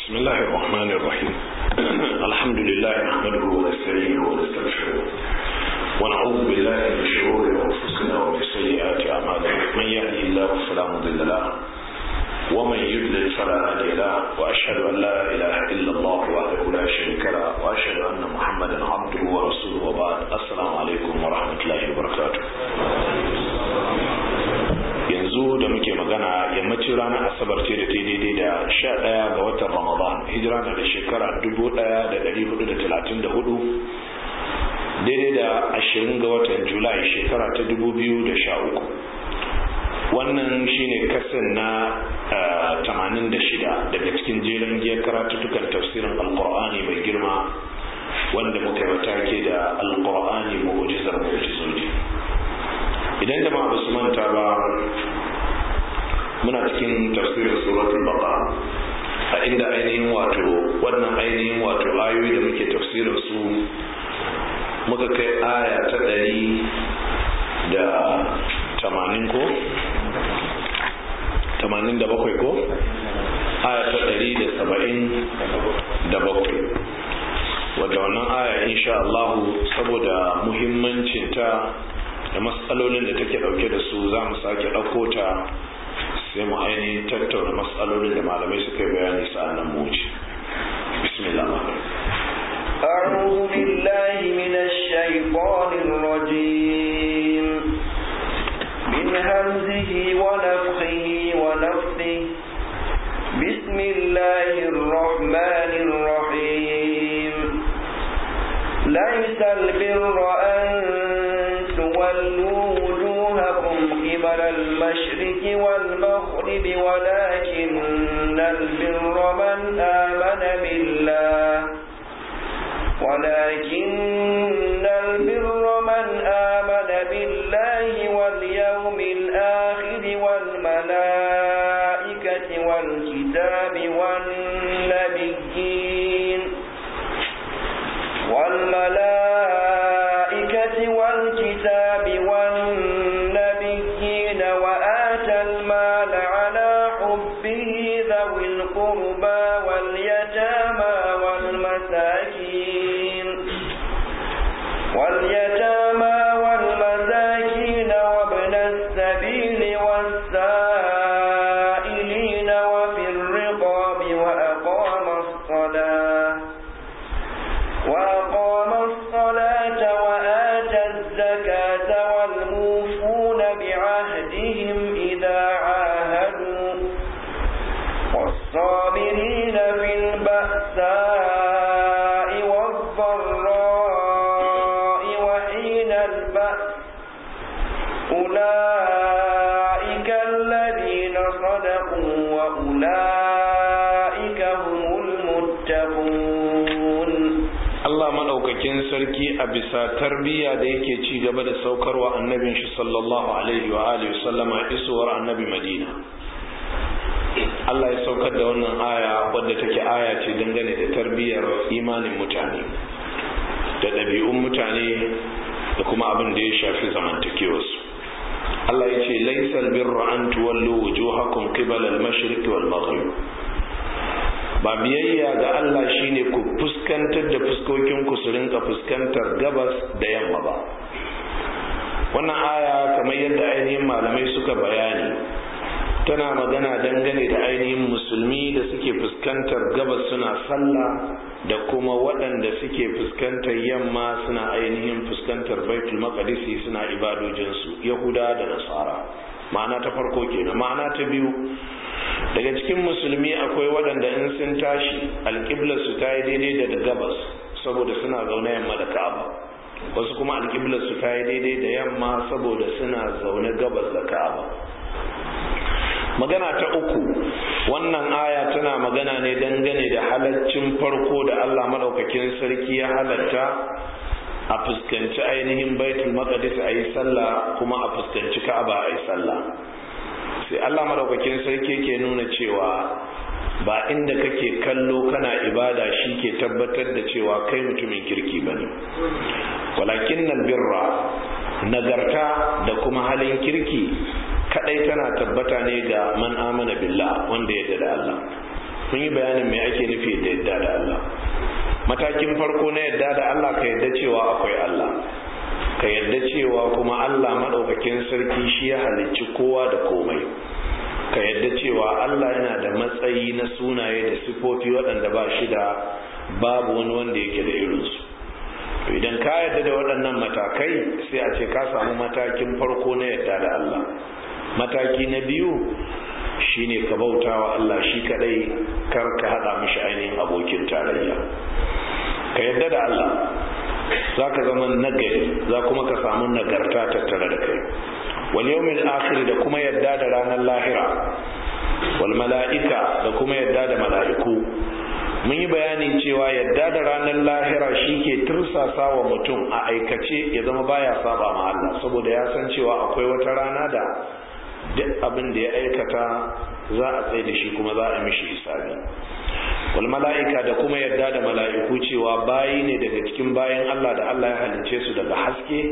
بسم الله الرحمن الرحيم الحمد لله نحمده ونستعينه ونستغفره ونعوذ بالله من شرور انفسنا ومن سيئات اعمالنا من يهدي الله فلا مضل له ومن يضلل فلا هادي له واشهد ان لا اله الا الله وحده لا شريك له واشهد ان محمدا عبده ورسوله وبعد السلام عليكم ورحمه الله وبركاته yanzu da muke magana yammacin ranar asabar ce da ta daidai da sha ɗaya ga watan ramadan hijira na da shekara dubu ɗaya da ɗari hudu da talatin da hudu daidai da ashirin ga watan julai shekara ta dubu biyu da sha uku wannan shine kasan na tamanin da shida daga cikin jerin giyar karatuttukan tafsirin alkur'ani mai girma wanda muka yi matake da alkur'ani mu'ujizar mu'ujizoji idan jama'a ba su manta ba muna cikin tafsirin suratul baqara a inda ainihin wato wannan ainihin wato ayoyi da muke tafsirin su muka kai aya ta ɗari da tamanin ko tamanin da bakwai ko aya ta ɗari da saba'in da bakwai wadda wannan aya insha Allahu saboda muhimmancinta da matsalolin da take dauke da su za mu sake ɗauko ta sai mu ainihin tattauna matsalolin da malamai suka yi bayani sa'annan mu wuce bismillah أعوذ بالله من الشيطان الرجيم من همزه ونفخه ونفثه بسم الله الرحمن الرحيم ليس البر أن تولوا وجوهكم قبل المشرق والمغرب ولكن البر من آمن بالله ولكن البر من آمن بالله واليوم الآخر والملائكة والكتاب والنبيين والملائكة والكتاب والنبيين وآتى المال على حبه ذوي القربى واليتامى والمساكين واليتامى والمساكين وابن السبيل والسائلين وفي الرقاب وأقام الصلاة وأقام الصلاة وآتى الزكاة والموفون بعهدهم إذا عاهدوا والصابرين في البأساء والضراء وحين البأس أولئك الذين صدقوا وأولئك هم المتقون Allah madaukakin sarki a bisa tarbiyya da yake ci gaba da saukarwa annabin shi sallallahu alaihi wa alihi sallama isuwar annabi Madina Allah ya saukar da wannan aya wadda take aya ce dangane da tarbiyyar imanin mutane da ɗabi'un mutane da kuma abin da ya shafi zamantakewarsu Allah ya ce laisal birra an tuwallu wujuhakum qibala al-mashriq wal maghrib ba biyayya ga Allah shine ku fuskantar da fuskokin ku su rinka fuskantar gabas da yamma ba wannan aya kamar yadda ainihin malamai suka bayani tana magana dangane da ainihin musulmi da suke fuskantar gabas suna sallah da kuma waɗanda suke fuskantar yamma suna ainihin fuskantar baitul maqdisi suna ibadojinsu yahuda da nasara ma'ana ta farko kenan ma'ana ta biyu daga cikin musulmi akwai waɗanda in sun tashi alƙiblarsu ta yi daidai da gabas saboda suna zaune yamma da ka'aba wasu kuma alƙiblarsu ta yi daidai da yamma saboda suna zaune gabas da ka'aba magana ta uku wannan aya tana magana ne dangane da halaccin farko da allah maɗaukakin sarki ya halatta a fuskanci ainihin baitul maqdis a yi sallah kuma a fuskanci ka'aba a yi sallah sai Allah madaukakin sarki ke nuna cewa ba inda kake kallo kana ibada shi ke tabbatar da cewa kai mutumin kirki bane walakin nan birra nagarta da kuma halin kirki kadai tana tabbata ne ga man amana billah wanda ya da Allah mun yi bayanin me ake nufi da yadda da Allah matakin farko na yadda da Allah ka yadda cewa akwai Allah ka yadda cewa kuma Allah maɗaukakin sarki shi ya halicci kowa da komai ka yadda cewa Allah yana da matsayi na sunaye da sifofi waɗanda ba shi da babu wani wanda yake da irinsu idan ka yadda da waɗannan matakai sai a ce ka samu matakin farko na yadda da Allah mataki na biyu shine ka bauta wa Allah shi kadai kar ka hada mishi ainihin abokin tarayya ka yadda da Allah za ka zama nagari za kuma ka samu nagarta tattare da kai wal yawmil akhir da kuma yadda da ranar lahira wal mala'ika da kuma yadda da mala'iku mun yi bayani cewa yadda da ranar lahira shi ke tursasa wa mutum a aikace ya zama baya saba ma Allah saboda ya san cewa akwai wata rana da duk abin da ya aikata za a tsaye da shi kuma za a mishi hisabi wal mala'ika da kuma yadda da mala'iku cewa bayi ne daga cikin bayan Allah da Allah ya halince su daga haske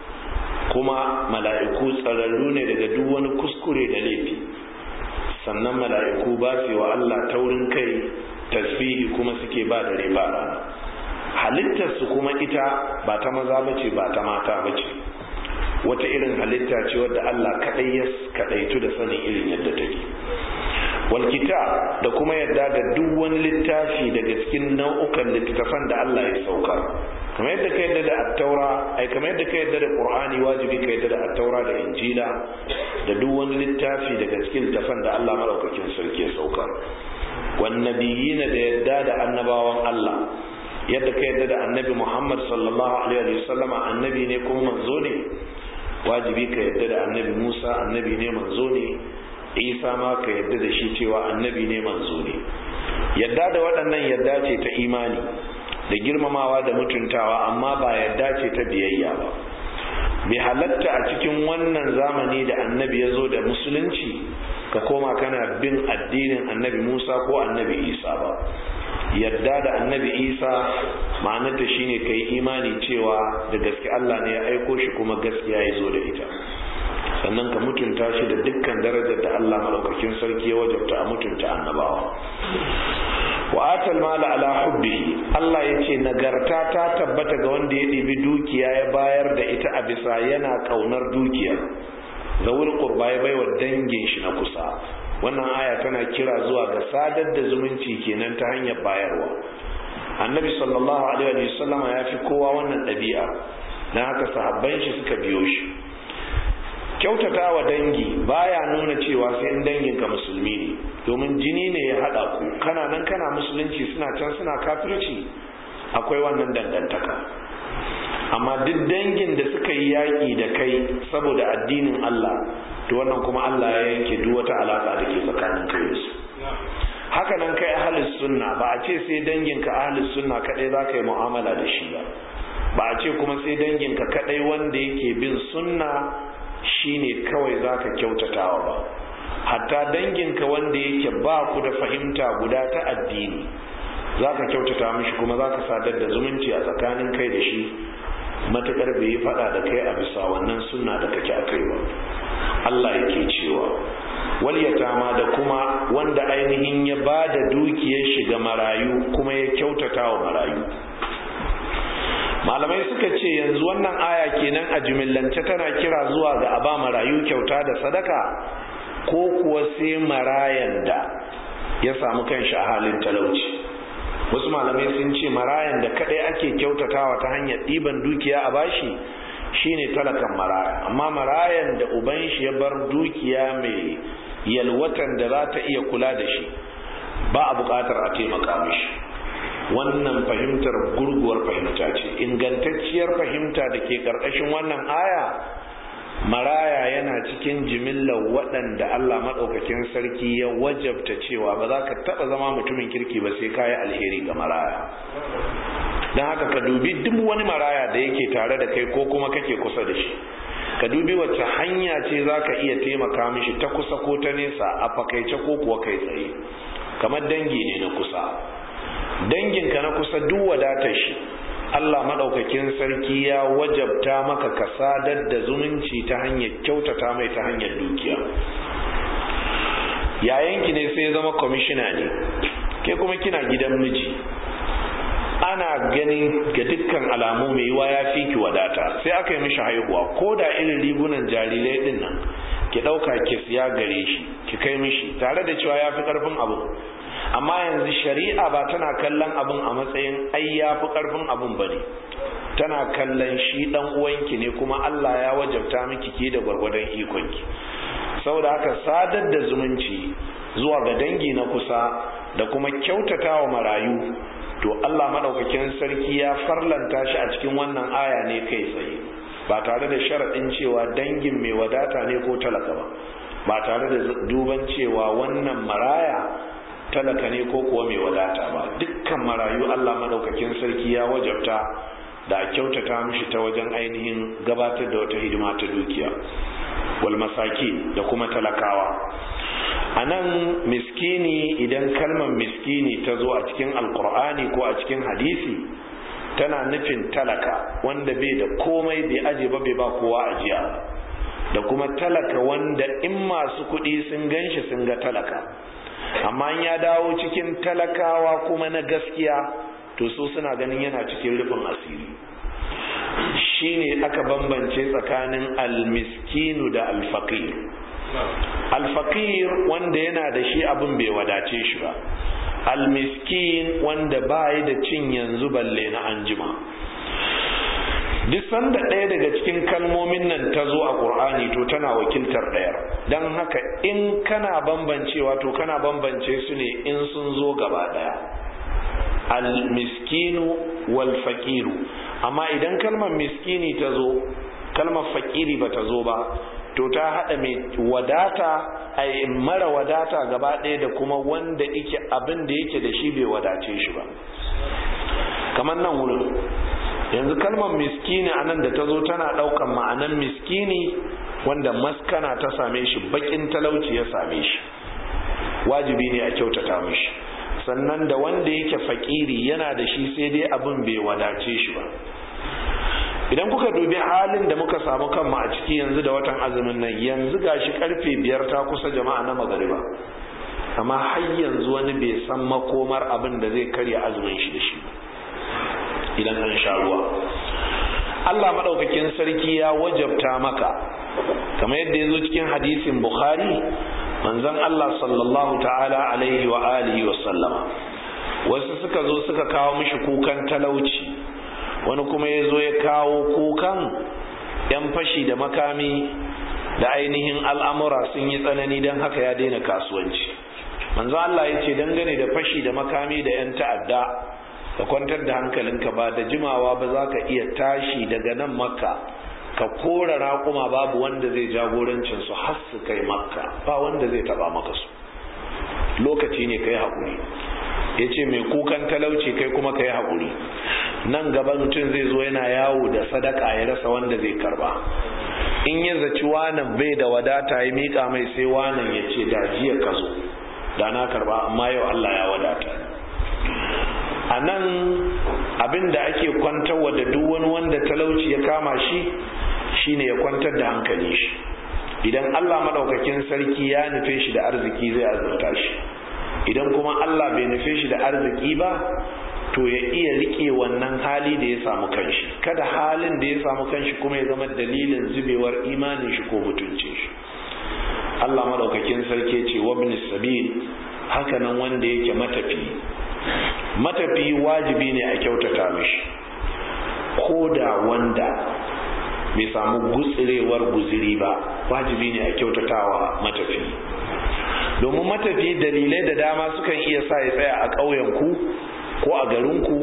kuma mala'iku tsararru ne daga duk wani kuskure da laifi sannan mala'iku ba su wa Allah taurin kai tasbihi kuma suke ba da riba rana halittarsu kuma ita ba ta maza bace ba ta mata bace wata irin halitta ce wadda Allah kadai ya kadaitu da sanin irin yadda take wal kitab da kuma yadda da duk wani littafi daga cikin nau'ukan littattafan da Allah ya saukar kamar yadda ka yadda da attaura ai kamar yadda ka yadda da qur'ani wajibi ka yadda da attaura da injila da duk wani littafi daga cikin littattafan da Allah madaukakin sarki ya saukar wan nabiyina da yadda da annabawan Allah yadda ka yadda da annabi Muhammad sallallahu alaihi wa sallama annabi ne kuma manzo ne wajibi ka yadda da annabi Musa annabi ne manzo ne Isa ma ka yadda da shi cewa annabi ne manzo ne yadda da waɗannan yadda ce ta imani da girmamawa da mutuntawa amma ba yadda ce ta biyayya ba bai halatta a cikin wannan zamani da annabi ya zo da musulunci ka koma kana bin addinin annabi Musa ko annabi Isa ba yadda da annabi isa ma'anarta shine ka yi imani cewa da gaske Allah ne ya aiko shi kuma gaskiya ya zo da ita sannan ka mutunta shi da dukkan darajar da Allah maɗaukakin sarki ya wajabta a mutunta annabawa wa atal mala ala hubbihi Allah ya ce nagarta ta tabbata ga wanda ya ɗibi dukiya ya bayar da ita a bisa yana ƙaunar dukiyar zawul qurba ya baiwa dangin shi na kusa wannan aya tana kira zuwa ga sadar da zumunci kenan ta hanyar bayarwa annabi sallallahu alaihi wa sallama ya fi kowa wannan ɗabi'a na haka sahabban shi suka biyo shi kyautata wa dangi baya nuna cewa sai in danginka musulmi ne domin jini ne ya haɗa ku kana nan kana musulunci suna can suna kafirci akwai wannan dangantaka amma duk dangin da suka yi yaƙi da kai saboda addinin Allah to wannan kuma Allah ya yanke duk wata alaka da ke tsakanin kai da su haka nan kai ahlus sunna ba a ce sai danginka ahlus sunna kadai za ka yi mu'amala da shi ba ba a ce kuma sai danginka kadai wanda yake bin sunna shine kawai za ka kyautatawa ba hatta danginka wanda yake ba ku da fahimta guda ta addini za ka kyautata mishi kuma za ka sadar da zumunci a tsakanin kai da shi matukar bai yi fada da kai a bisa wannan sunna da kake a kai ba Allah yake cewa wal yatama da kuma wanda ainihin ya ba da dukiyar shi ga marayu kuma ya kyautata wa marayu malamai suka ce yanzu wannan aya kenan a jimillance tana kira zuwa ga aba marayu kyauta da sadaka ko kuwa sai marayan da ya samu kanshi a halin talauci wasu malamai sun ce marayan da kadai ake kyautatawa ta hanyar ɗiban dukiya a bashi shine talakan maraya amma marayan da uban shi ya bar dukiya mai yalwatan da za ta iya kula da shi ba a buƙatar a taimaka mishi wannan fahimtar gurguwar fahimta ce ingantacciyar fahimta da ke ƙarƙashin wannan aya maraya yana cikin jimillar waɗanda Allah maɗaukakin sarki ya wajabta cewa ba za ka taɓa zama mutumin kirki ba sai kayi alheri ga maraya don haka ka dubi duk wani maraya da yake tare da kai ko kuma kake kusa da shi ka dubi wacce hanya ce za ka iya taimaka mishi ta kusa ko ta nesa a fakaice ko kuwa kai tsaye kamar dangi ne na kusa danginka na kusa duk wadatar shi Allah maɗaukakin sarki ya wajabta maka ka sadar da zumunci ta hanyar kyautata mai ta hanyar dukiya yayanki ne sai ya zama kwamishina ne ke kuma kina gidan miji ana ganin ga dukkan alamu mai yiwa ya fi ki wadata sai aka yi mishi haihuwa ko da irin rigunan jarirai din nan ki ɗauka ki siya gare shi ki kai mishi tare da cewa ya fi ƙarfin abu amma yanzu shari'a ba tana kallon abin a matsayin ai ya fi ƙarfin abin ba ne tana kallon shi ɗan uwanki ne kuma Allah ya wajabta miki ke da gwargwadon ikonki saboda haka sadar da zumunci zuwa ga dangi na kusa da kuma kyautata wa marayu to Allah madaukakin sarki ya farlanta shi a cikin wannan aya ne kai tsaye ba tare da sharaɗin cewa dangin mai wadata ne ko talaka ba ba tare da duban cewa wannan maraya talaka ne ko kuwa mai wadata ba dukkan marayu Allah madaukakin sarki ya wajabta da kyautata mishi ta wajen ainihin gabatar da wata hidima ta dukiya wal masaki da kuma talakawa a nan miskini idan kalmar miskini ta zo a cikin alkur'ani ko a cikin hadisi tana nufin talaka wanda bai da komai bai aje ba bai ba kowa ajiya da kuma talaka wanda in masu kuɗi sun ganshi sun ga talaka amma ya dawo cikin talakawa kuma na gaskiya to su suna ganin yana cikin rufin asiri shine aka bambance tsakanin almiskinu da alfaqir alfaqir wanda yana da shi abin bai wadace shi ba almiskin wanda bayi da cin yanzu balle na anjima duk sanda ɗaya daga cikin kalmomin nan ta zo a ƙur'ani to tana wakiltar ɗayar don haka in kana bambancewa to kana bambance su ne in sun zo gaba ɗaya almiskinu wal faqiru amma idan kalmar miskini ta zo kalmar fakiri ba ta zo ba to ta haɗa mai wadata a mara wadata gaba ɗaya da kuma wanda yake abin da yake da shi bai wadace shi ba kamar nan wurin yanzu kalmar miskini a nan da ta zo tana ɗaukan ma'anan miskini wanda maskana ta same shi bakin talauci ya same shi wajibi ne a kyautata mishi sannan da wanda yake fakiri yana da shi sai dai abin bai wadace shi ba idan kuka dubi halin da muka samu kanmu a ciki yanzu da watan azumin nan yanzu gashi karfe biyar ta kusa jama'a na magariba amma har yanzu wani bai san makomar abin da zai karya azumin shi da shi idan an sha ruwa Allah maɗaukakin sarki ya wajabta maka kamar yadda ya zo cikin hadisin Bukhari manzon Allah sallallahu ta'ala alaihi wa alihi wa sallama wasu suka zo suka kawo mishi kukan talauci wani kuma ya zo ya kawo kukan yan fashi da makami da ainihin al'amura sun yi tsanani don haka ya daina kasuwanci manzo Allah ya ce dangane da fashi da makami da yan ta'adda ka kwantar da hankalinka ba da jimawa ba za ka iya tashi daga nan makka ka kora raƙuma babu wanda zai jagorancin su har su kai makka ba wanda zai taba maka su lokaci ne kai haƙuri ya ce mai kukan talauci kai kuma kai haƙuri nan gaba mutum zai zo yana yawo da sadaka ya rasa wanda zai karba in ya zaci wanan bai da wadata ya miƙa mai sai wanan ya ce da jiya ka zo da na karba amma yau Allah ya wadata a nan abin da ake kwantarwa da duk wani wanda talauci ya kama shi shine ya kwantar da hankali shi idan Allah madaukakin sarki ya nufe shi da arziki zai azurta shi idan kuma Allah bai nufe shi da arziki ba to ya iya rike wannan hali da ya samu kanshi kada halin da ya samu kanshi kuma ya zama dalilin zubewar imanin shi ko mutuncin shi Allah madaukakin sarki ce wabni sabil hakanan wanda yake matafi matafi wajibi ne a kyautata mishi ko da wanda bai samu gutsirewar guziri ba wajibi ne a kyautatawa matafi domin matafi dalilai da dama sukan iya sa ya tsaya a ƙauyenku ko a garinku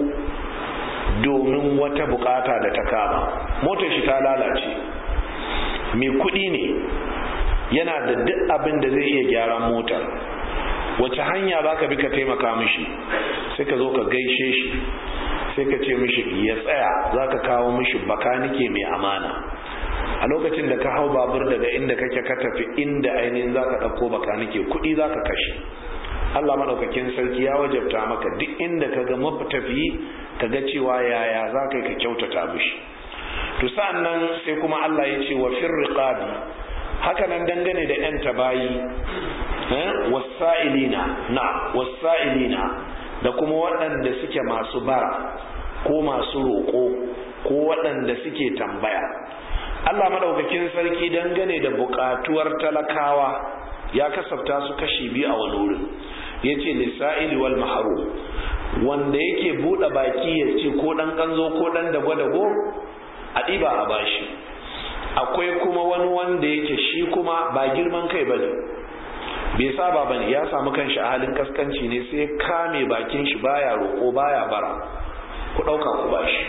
domin wata bukata da ta kama motar shi ta lalace mai kuɗi ne yana da duk abin da zai iya gyaran motar wace hanya za ka bi ka taimaka mishi sai ka zo ka gaishe shi sai ka ce mishi ya tsaya za ka kawo mishi bakanike mai amana a lokacin da ka hau babur daga inda kake ka tafi inda ainihin za ka ɗauko bakanike kuɗi za ka kashe Allah maɗaukakin sarki ya wajabta maka duk inda ka ga matafiyi ka ga cewa yaya za ka yi ka kyautata mishi to sa'an nan sai kuma Allah ya ce wa firriqabi haka nan dangane da 'yan tabayi wasa'ilina na wasa'ilina da kuma waɗanda suke masu bara ko masu roƙo ko waɗanda suke tambaya Allah madaukakin sarki dangane da buƙatuwar talakawa ya kasafta su kashi biyu a wani wurin ya ce lissa'ili wal maharu wanda yake buɗe baki ya ce ko ɗan ƙanzo ko ɗan dago-dago a ɗiba a bashi akwai kuma wani wanda yake shi kuma ba girman kai ba ne bai saba ba ne ya samu kanshi a halin kaskanci ne sai kame bakin shi baya roƙo baya bara ku ɗauka ku bashi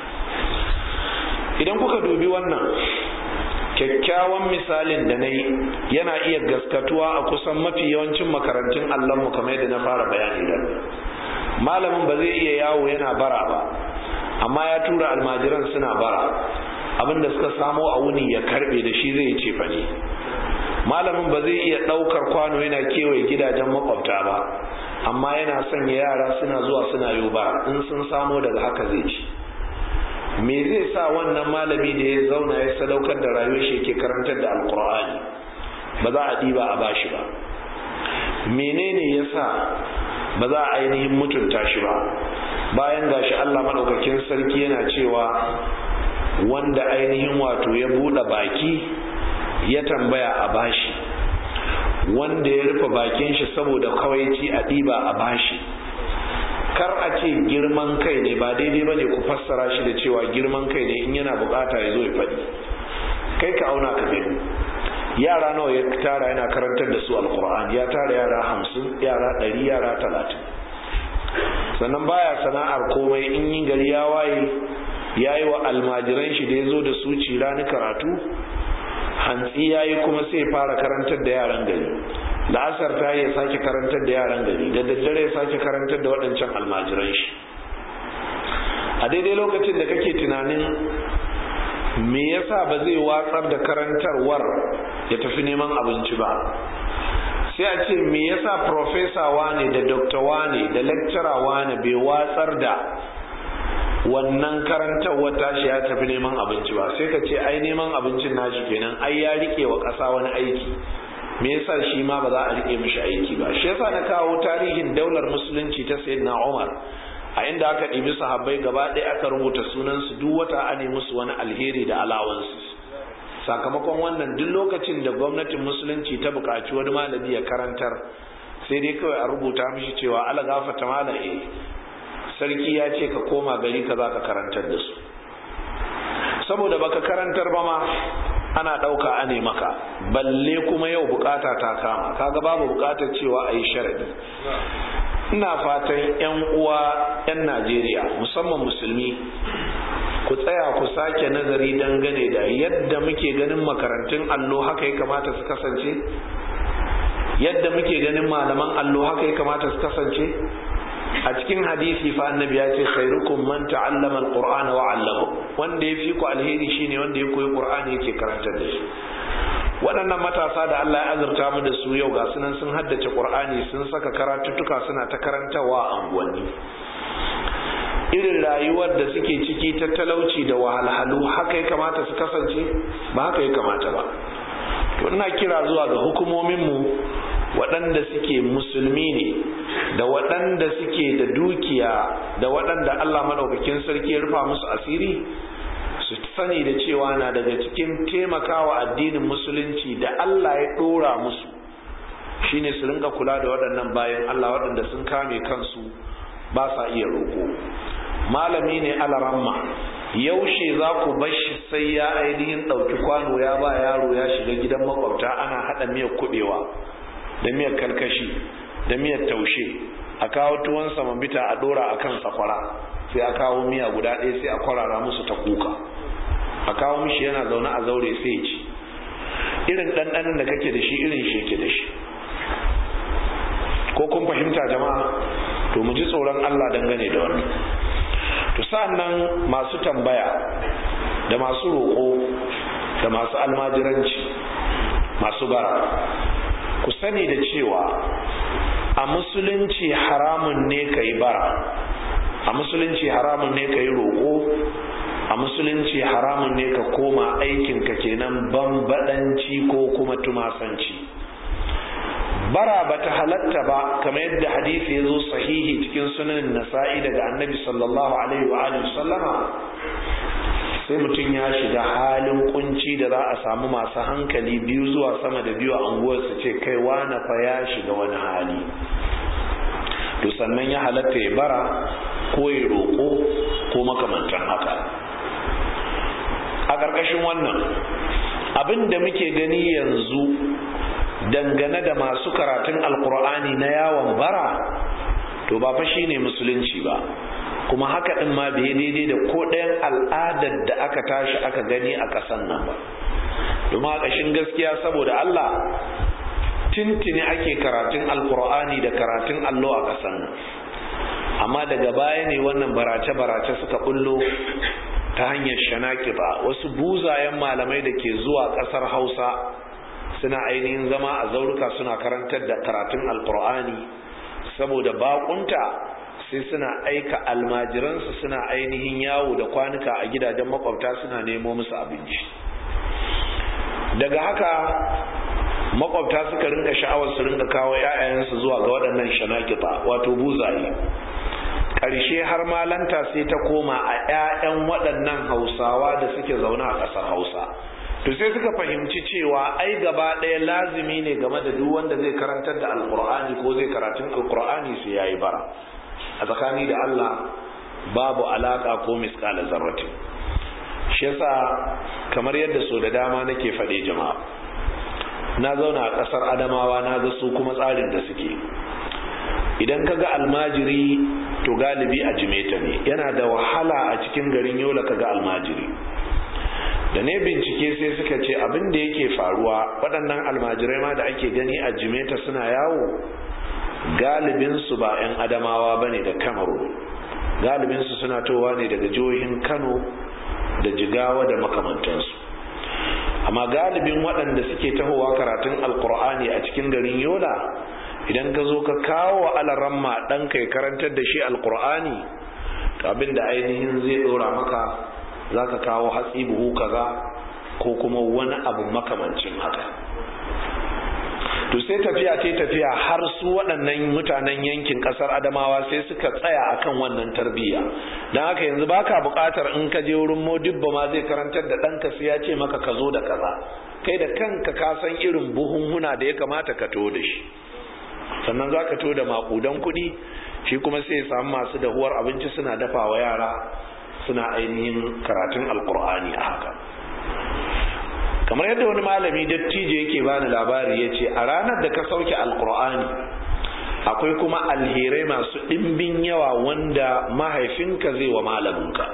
idan kuka dubi wannan kyakkyawan misalin da na yi yana iya gaskatuwa a kusan mafi yawancin makarantun allonmu kamar yadda na fara bayani da malamin ba zai iya yawo yana bara ba amma ya tura almajiran suna bara abinda suka samo a wuni ya karbe da shi zai ce ne malamin ba zai iya daukar kwano yana kewaye gidajen makwabta ba amma yana sanya yara suna zuwa suna yi bara in sun samo daga haka zai ci me zai sa wannan malami da ya zauna ya sadaukar da rayuwar shi ke karantar da alkur'ani ba za a ɗiba a bashi ba menene ya sa ba za a ainihin mutunta shi ba bayan gashi allah maɗaukakin sarki yana cewa wanda ainihin wato ya buɗe baki ya tambaya a bashi wanda ya rufe bakin shi saboda kawaici a ɗiba a bashi kar a ce girman kai ne ba daidai ba ne ku fassara shi da cewa girman kai ne in yana bukata ya zo ya faɗi kai ka auna ka gani yara nawa ya tara yana karantar da su alkur'an ya tara yara hamsin yara ɗari yara talatin sannan baya sana'ar komai in yi gari ya waye ya yi wa almajiran shi da ya zo da su cira ni karatu hantsi ya yi kuma sai fara karantar da yaran gari la'asar ta ya sake karantar da yaran gari da daddare ya sake karantar da waɗancan almajiran shi a daidai lokacin da kake tunanin me yasa ba zai watsar da karantarwar ya tafi neman abinci ba sai a ce me yasa profesa wane da dokta wane da lecturer wane bai watsar da wannan karantarwar tashi ya tafi neman abinci ba sai ka ce ai neman abincin nashi kenan ai ya rike wa ƙasa wani aiki me yasa shi ma ba za a rike mishi aiki ba shi yasa na kawo tarihin daular musulunci ta sayyidina Umar a inda aka ɗibi sahabbai gaba ɗaya aka rubuta sunansu duk wata a ne musu wani alheri da alawansu sakamakon wannan duk lokacin da gwamnatin musulunci ta buƙaci wani malami ya karantar sai dai kawai a rubuta mishi cewa ala gafata malam eh sarki ya ce ka koma gari ka za ka karantar da su saboda baka karantar ba ma ana ɗauka a ne maka balle kuma yau bukata ta kama kaga babu bukatar cewa a yi sharadi ina fatan 'yan uwa 'yan najeriya musamman musulmi ku tsaya ku sake nazari dangane da yadda muke ganin makarantun allo haka ya kamata su kasance yadda muke ganin malaman allo haka ya kamata su kasance a cikin hadisi fa annabi ya ce khairukum man ta'allama alqur'ana wa 'allama wanda yafi ku alheri shine wanda ya koyi qur'ani yake karantar da shi waɗannan matasa da Allah ya azurta mu da su yau ga sunan sun haddace qur'ani sun saka karatuttuka suna ta karantawa a unguwanni irin rayuwar da suke ciki ta talauci da wahalhalu haka ya kamata su kasance ba haka ya kamata ba to ina kira zuwa ga hukumominmu waɗanda suke musulmi ne da waɗanda suke da dukiya da waɗanda Allah maɗaukakin sarki ya rufa musu asiri su sani da cewa na daga cikin taimakawa addinin musulunci da Allah ya ɗora musu shine su rinka kula da waɗannan bayan Allah waɗanda sun kame kansu ba sa iya roƙo malami ne alaramma yaushe za ku bashi sai ya ainihin ɗauki kwano ya ba yaro ya shiga gidan makwabta ana haɗa miyar kuɓewa da miyar karkashi da miyar taushe a kawo tuwon samambita a ɗora a kan sakwara sai a kawo miya guda ɗaya sai a kwarara musu ta kuka a kawo mishi yana zaune a zaure sai ya ci irin ɗanɗanin da kake da shi irin shi yake da shi ko kun fahimta jama'a to mu ji tsoron Allah dangane da wannan to sa'annan masu tambaya da masu roƙo da masu almajiranci masu bara ku sani da cewa a musulunci haramun ne ka yi bara a musulunci haramun ne ka yi roƙo a musulunci haramun ne ka koma aikinka kenan bambadanci ko kuma tumasanci bara bata halatta ba kamar yadda hadisi ya zo sahihi cikin sunan nasa'i daga annabi sallallahu alaihi wa alihi sallama sai mutum ya shiga halin kunci da za a samu masu hankali biyu zuwa sama da biyu a unguwar su ce kai wani fa ya shiga wani hali to sannan ya halatta ya bara ko ya roƙo ko makamantan haka a ƙarƙashin wannan abin da muke gani yanzu dangane da masu karatun alkur'ani na yawon bara to ba fa shine musulunci ba kuma haka din ma bai daidai da ko ɗayan al'adar da aka tashi aka gani a ƙasan nan ba domin a ƙashin gaskiya saboda Allah tintini ake karatun alkur'ani da karatun allo a ƙasan nan amma daga baya ne wannan barace-barace suka bullo ta hanyar shanakiba wasu buzayen malamai da ke zuwa ƙasar hausa suna ainihin zama a zauruka suna karantar da karatun alkur'ani saboda bakunta sai suna aika almajiransu suna ainihin yawo da kwanuka a gidajen makwabta suna nemo musu abinci daga haka makwabta suka rinka sha'awar su rinka kawo 'ya'yansu zuwa ga waɗannan shanakita wato buzaye ƙarshe har malanta sai ta koma a 'ya'yan waɗannan hausawa da suke zaune a ƙasar hausa to sai suka fahimci cewa ai gaba ɗaya lazimi ne game da duk wanda zai karantar da alkur'ani ko zai karatun alkur'ani sai ya yi bara a tsakani da allah babu alaƙa ko miskala zarratin shi yasa kamar yadda so da dama nake faɗe jama'a na zauna a ƙasar adamawa na ga su kuma tsarin da suke idan ka ga almajiri to galibi a jimeta ne yana da wahala a cikin garin yola ka ga almajiri da ne bincike sai suka ce abin da yake faruwa waɗannan almajirai ma da ake gani a jimeta suna yawo galibinsu ba 'yan adamawa ba ne da kamaru galibinsu suna towa ne daga jihohin kano da jigawa da makamantansu amma galibin waɗanda suke tahowa karatun alkur'ani a cikin garin yola idan ka zo ka kawo alaramma ɗanka ya karantar da shi alkur'ani abin da ainihin zai ɗora maka za ka kawo hatsi buhu kaza ko kuma wani abu makamancin haka to sai tafiya ta tafiya har su waɗannan mutanen yankin ƙasar adamawa sai suka tsaya akan wannan tarbiyya don haka yanzu baka buƙatar in ka je wurin modibba ma zai karantar da ɗanka sai ya ce maka ka zo da kaza kai da kanka ka san irin buhunhuna da ya kamata ka to da shi sannan za ka to da maƙudan kuɗi shi kuma sai ya samu masu dahuwar abinci suna dafa wa yara suna ainihin karatun alkur'ani a haka kamar yadda wani malami dattijo yake bani labari ya ce a ranar da ka sauke alkur'ani akwai kuma alherai masu ɗimbin yawa wanda mahaifinka zai wa malaminka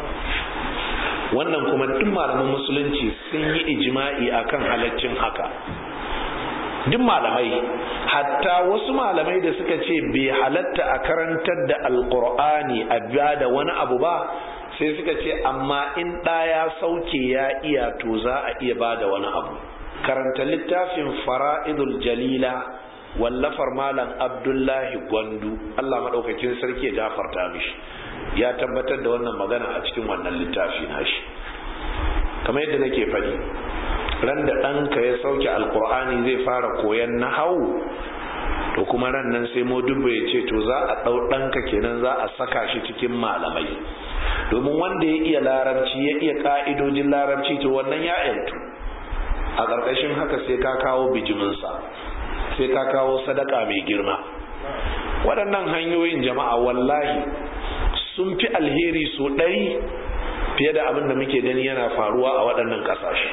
wannan kuma duk malaman musulunci sun yi ijima'i akan halaccin haka duk malamai hatta wasu malamai da suka ce bai halatta a karantar da alkur'ani a biya da wani abu ba sai suka ce amma in ɗaya sauke ya iya to za a iya ba da wani abu karanta littafin fara'idul jalila wallafar malam abdullahi gwandu allah maɗaukakin sarki ya gafarta mishi ya tabbatar da wannan magana a cikin wannan littafi nashi kamar yadda nake faɗi ran da ɗanka ya sauke alkur'ani zai fara koyan nahau to kuma ran nan sai modubba ya ce to za a ɗau ɗanka kenan za a saka shi cikin malamai domin wanda ya iya larabci ya iya ka'idojin larabci to wannan ya yantu a ƙarƙashin haka sai ka kawo bijiminsa sai ka kawo sadaka mai girma waɗannan hanyoyin jama'a wallahi sun fi alheri so ɗari fiye da abin da muke gani yana faruwa a waɗannan ƙasashe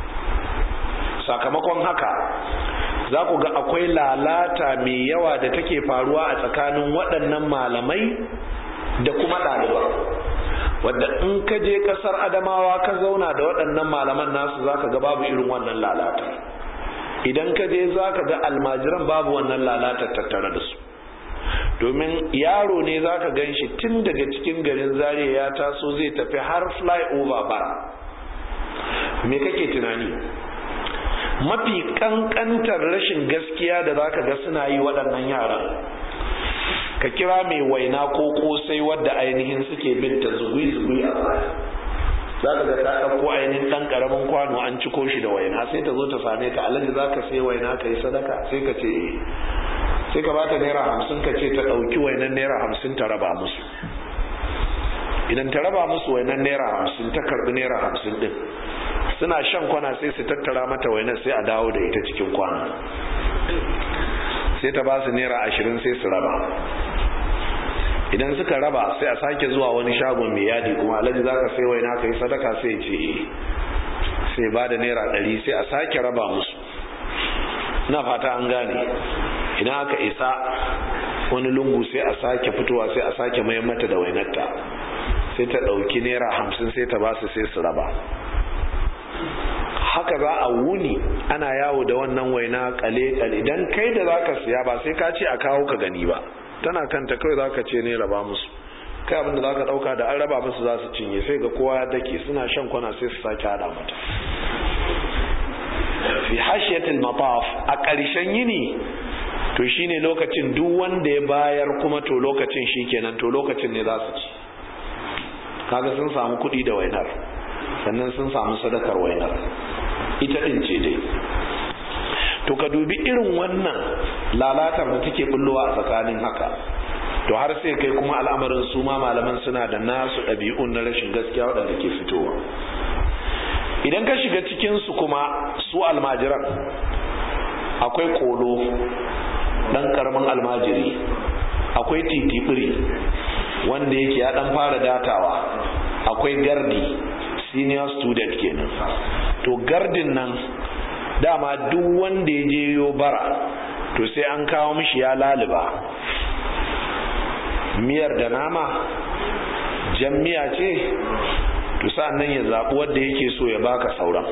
sakamakon haka za ku ga akwai lalata mai yawa da take faruwa a tsakanin waɗannan malamai da kuma ɗaliba wadda in ka je ƙasar adamawa ka zauna da waɗannan malaman nasu za ka ga babu irin wannan lalata idan ka je za ka ga almajiran babu wannan lalata tattare da su domin yaro ne za ka gan shi tun daga cikin garin zariya ya taso zai tafi har flyover bara me kake tunani mafi kankantar rashin gaskiya da za ka ga suna yi waɗannan yaran ka kira mai waina ko kosai wadda ainihin suke binta zugui-zugui a baya za ka ga ta ɗauko ainihin ɗan ƙaramin kwano an ciko shi da waina sai ta zo ta same ka alhaji za ka sai waina ka yi sadaka sai ka ce eh sai ka bata naira hamsin ka ce ta ɗauki wainan naira hamsin ta raba musu idan ta raba musu wainan naira hamsin ta karɓi naira hamsin ɗin suna shan kwana sai su tattara mata wainar sai a dawo da ita cikin kwana sai ta ba su naira ashirin sai su raba idan suka raba sai a sake zuwa wani shagon mai yadi kuma alhaji za ka sai waina ka yi sadaka sai ce sai ba da naira ɗari sai a sake raba musu na fata an gane idan aka isa wani lungu sai a sake fitowa sai a sake mayan mata da wainarta sai ta ɗauki naira hamsin sai ta ba su sai su raba haka za a wuni ana yawo da wannan waina kale-kale idan kai da za ka siya ba sai ka ce a kawo ka gani ba tana kanta kawai za ka ce ne raba musu kai abinda za ka ɗauka da an raba musu za su cinye sai ga kowa ya dake suna shan kwana sai su sake hada mata fi hashiyatul mataf a ƙarshen yini to shine lokacin duk wanda ya bayar kuma to lokacin shikenan to lokacin ne za su ci kaga sun samu kuɗi da wainar sannan sun samu sadakar wainar ita ɗin ce dai to ka dubi irin wannan lalatar da take bullowa a tsakanin haka to har sai kai kuma al'amarin su ma malaman suna da nasu ɗabi'un na rashin gaskiya waɗanda ke fitowa idan ka shiga cikinsu kuma su almajiran akwai kolo ɗan ƙaramin almajiri akwai titibiri wanda yake ya ɗan fara datawa akwai gardi senior student kenan to gardin nan dama duk wanda ya je yo bara to sai an kawo mishi ya laliba miyar da nama jan miya ce to nan ya zaɓi wanda yake so ya baka sauran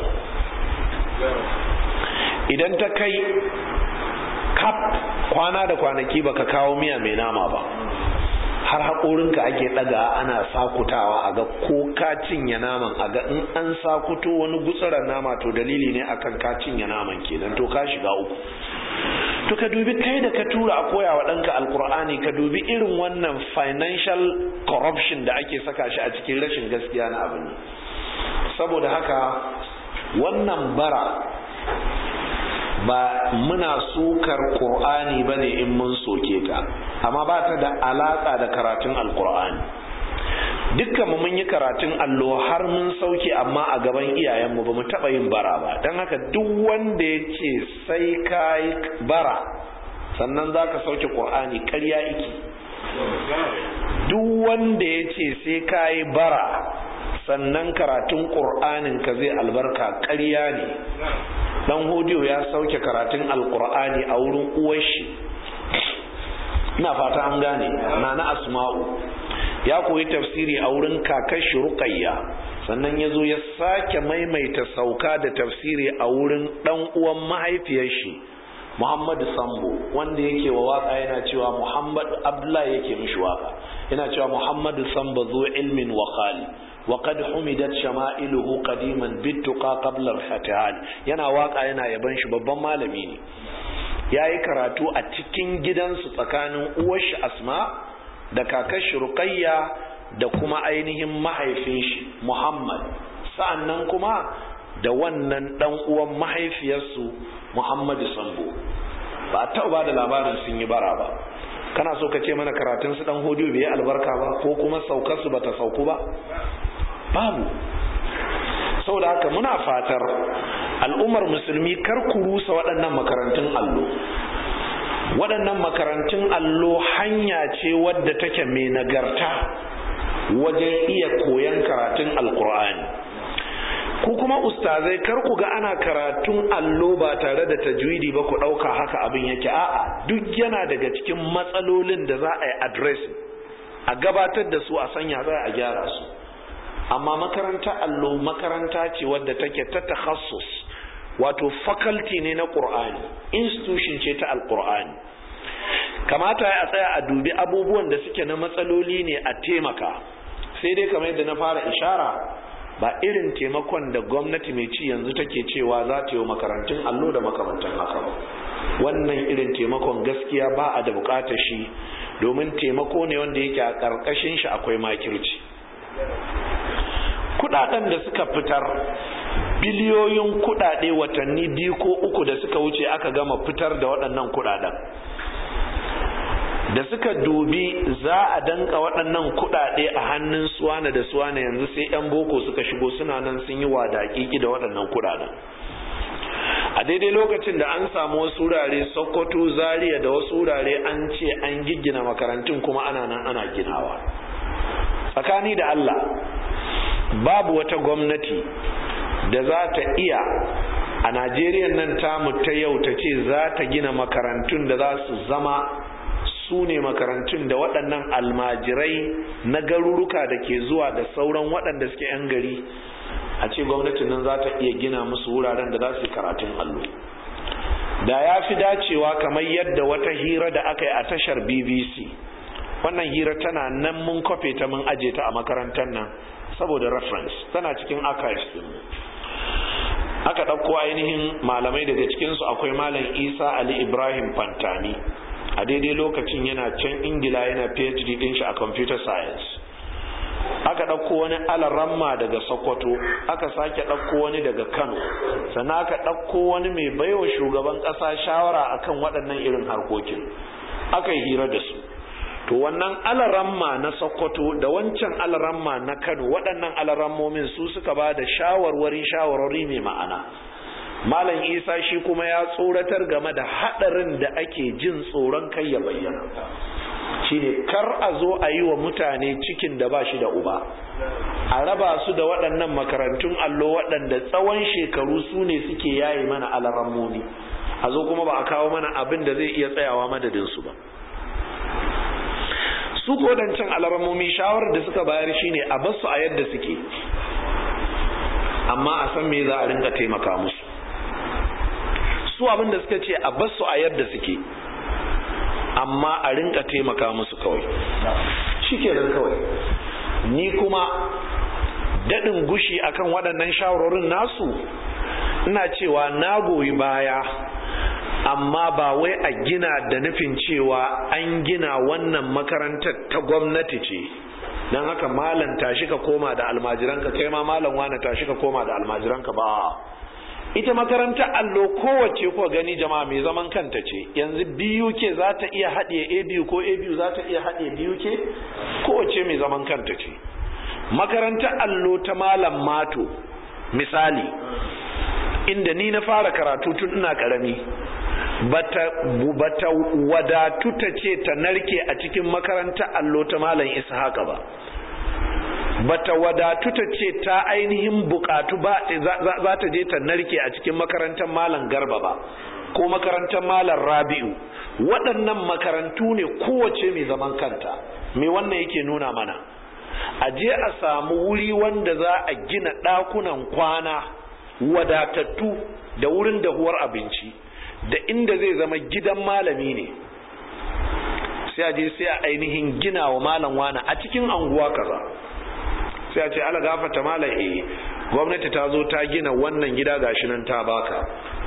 idan ta kai kap kwana da kwanaki baka kawo miya mai nama ba har haƙorinka ake ɗaga ana sakutawa a ga ko ka cinye naman a ga in an sakuto wani gutsuran nama to dalili ne akan ka cinye naman kenan to ka shiga uku to ka dubi kai da ka tura a koya wa ɗanka alkur'ani ka dubi irin wannan financial corruption da ake saka shi a cikin rashin gaskiya na abin saboda haka wannan bara ba muna sukar ƙur'ani ba ne in mun soke ta amma ba ta da alaƙa da karatun alƙur'ani dukkan mu mun yi karatun allo har mun sauke amma a gaban iyayenmu ba mu taɓa yin bara ba don haka duk wanda ya ce sai ka yi bara sannan za ka sauke ƙur'ani ƙarya iki duk wanda ya ce sai ka yi bara sannan karatun ƙur'anin ka zai albarka ƙarya ne dan hodiyo ya sauke karatun alkur'ani a wurin uwashi ina fata an gane nana asma'u ya koyi tafsiri a wurin kakashi ruqayya sannan ya zo ya sake maimaita sauka da tafsiri a wurin dan uwan mahaifiyar shi muhammadu sambo wanda yake wa waka yana cewa muhammadu abdullahi yake mishi waka yana cewa muhammadu sambo zo ilmin wa khali وقد حمدت شمائله قديما بالتقى قبل الفتحان yana waka yana yaban shi babban malami ne yayi karatu a cikin gidansu tsakanin uwar shi Asma da kakar shi Ruqayya da kuma ainihin mahaifin shi Muhammad sa'annan kuma da wannan dan uwan mahaifiyarsu Muhammad Sambo ba ta ba da labarin sun yi bara ba kana so ka ce mana karatun su dan hodiyo bai albarka ba ko kuma saukar su bata sauku ba babu saboda haka muna fatar al'ummar musulmi kar ku rusa waɗannan makarantun allo waɗannan makarantun allo hanya ce wadda take mai nagarta wajen iya koyon karatun alkur'ani ku kuma ustazai kar ku ga ana karatun allo ba tare da tajwidi ba ku ɗauka haka abin yake a'a duk yana daga cikin matsalolin da za a yi addressing a gabatar da su a sanya za a gyara su amma makaranta allo makaranta ce wadda take ta takhassus wato faculty ne na qur'ani institution ce ta alqur'ani kamata a tsaya a dubi abubuwan da suke na matsaloli ne a taimaka sai dai kamar yadda na fara ishara ba irin taimakon da gwamnati mai ci yanzu take cewa za ta yi makarantun allo da makamantan haka ba wannan irin taimakon gaskiya ba a da bukatar shi domin taimako ne wanda yake a ƙarƙashin shi akwai makirci kudaden da suka fitar biliyoyin kudade watanni biyu ko uku da suka wuce aka gama fitar da waɗannan kudaden da suka dubi za a danka waɗannan kudade a hannun suwana da suwana yanzu sai 'yan boko suka shigo suna nan sun yi wadaƙiƙi da waɗannan kudaden a daidai lokacin da an samu wasu wurare sokoto zaria da wasu wurare an ce an giggina makarantun kuma ana nan ana ginawa tsakani da allah babu wata gwamnati da za ta iya a najeriya nan tamu ta yau ta ce za ta gina makarantun da za su zama su ne makarantun da waɗannan almajirai na garuruka da ke zuwa da sauran waɗanda suke 'yan gari a ce gwamnatin nan za ta iya gina musu wuraren da za su yi karatun allo da ya fi dacewa kamar yadda wata hira da aka yi a tashar bbc wannan hira tana nan mun kwafe ta mun aje ta a makarantar nan saboda reference tana cikin archives din aka ɗauko ainihin malamai daga cikinsu akwai malam isa ali ibrahim fantani a daidai lokacin yana can ingila yana phd din shi a computer science aka ɗauko wani alaramma daga sokoto aka sake ɗauko wani daga kano sannan aka ɗauko wani mai baiwa shugaban ƙasa shawara akan waɗannan irin harkokin aka yi hira da su to wannan alaramma na sokoto da wancan alaramma na kano waɗannan alarammomin su suka ba da shawarwari shawarwari mai ma'ana malam isa shi kuma ya tsoratar game da haɗarin da ake jin tsoron kai ya bayyana shine kar a zo a yi wa mutane cikin da ba shi da uba a raba su da waɗannan makarantun allo waɗanda tsawon shekaru su ne suke yaye mana alarammomi a zo kuma ba a kawo mana abin da zai iya tsayawa madadinsu ba su kodancin alarammomi shawarar da suka bayar shine a basu a yadda suke amma a san me za a rinka taimaka musu su abin da suka ce a basu a yadda suke amma a rinka taimaka musu kawai shikenan kawai ni kuma daɗin gushi akan waɗannan shawarorin nasu ina cewa na goyi baya amma ba wai a gina da nufin cewa an gina wannan makarantar ta gwamnati ce don haka malam tashi ka koma da almajiranka kai ma malam wane tashi ka koma da almajiranka ba ita makarantar allo kowace ko gani jama'a mai zaman kanta ce yanzu BUK za ta iya haɗe ABU ko ABU za ta iya haɗe BUK kowace mai zaman kanta ce makarantar allo ta malam mato misali inda ni na fara karatu tun ina karami bata bata wadatu ta ce ta narke a cikin makarantar allo ta malam ishaqa ba bata wadatu ta ce ta ainihin bukatu ba za ta je ta narke a cikin makarantar malam garba ba ko makarantar malam rabi'u waɗannan makarantu ne kowace mai zaman kanta me wannan yake nuna mana a je a samu wuri wanda za a gina ɗakunan kwana wadatattu da wurin dahuwar abinci da inda zai zama gidan malami ne sai a je sai a ainihin gina wa malam wani a cikin anguwa kaza sai a ce ala gafata malam eh gwamnati ta zo ta gina wannan gida gashi nan ta baka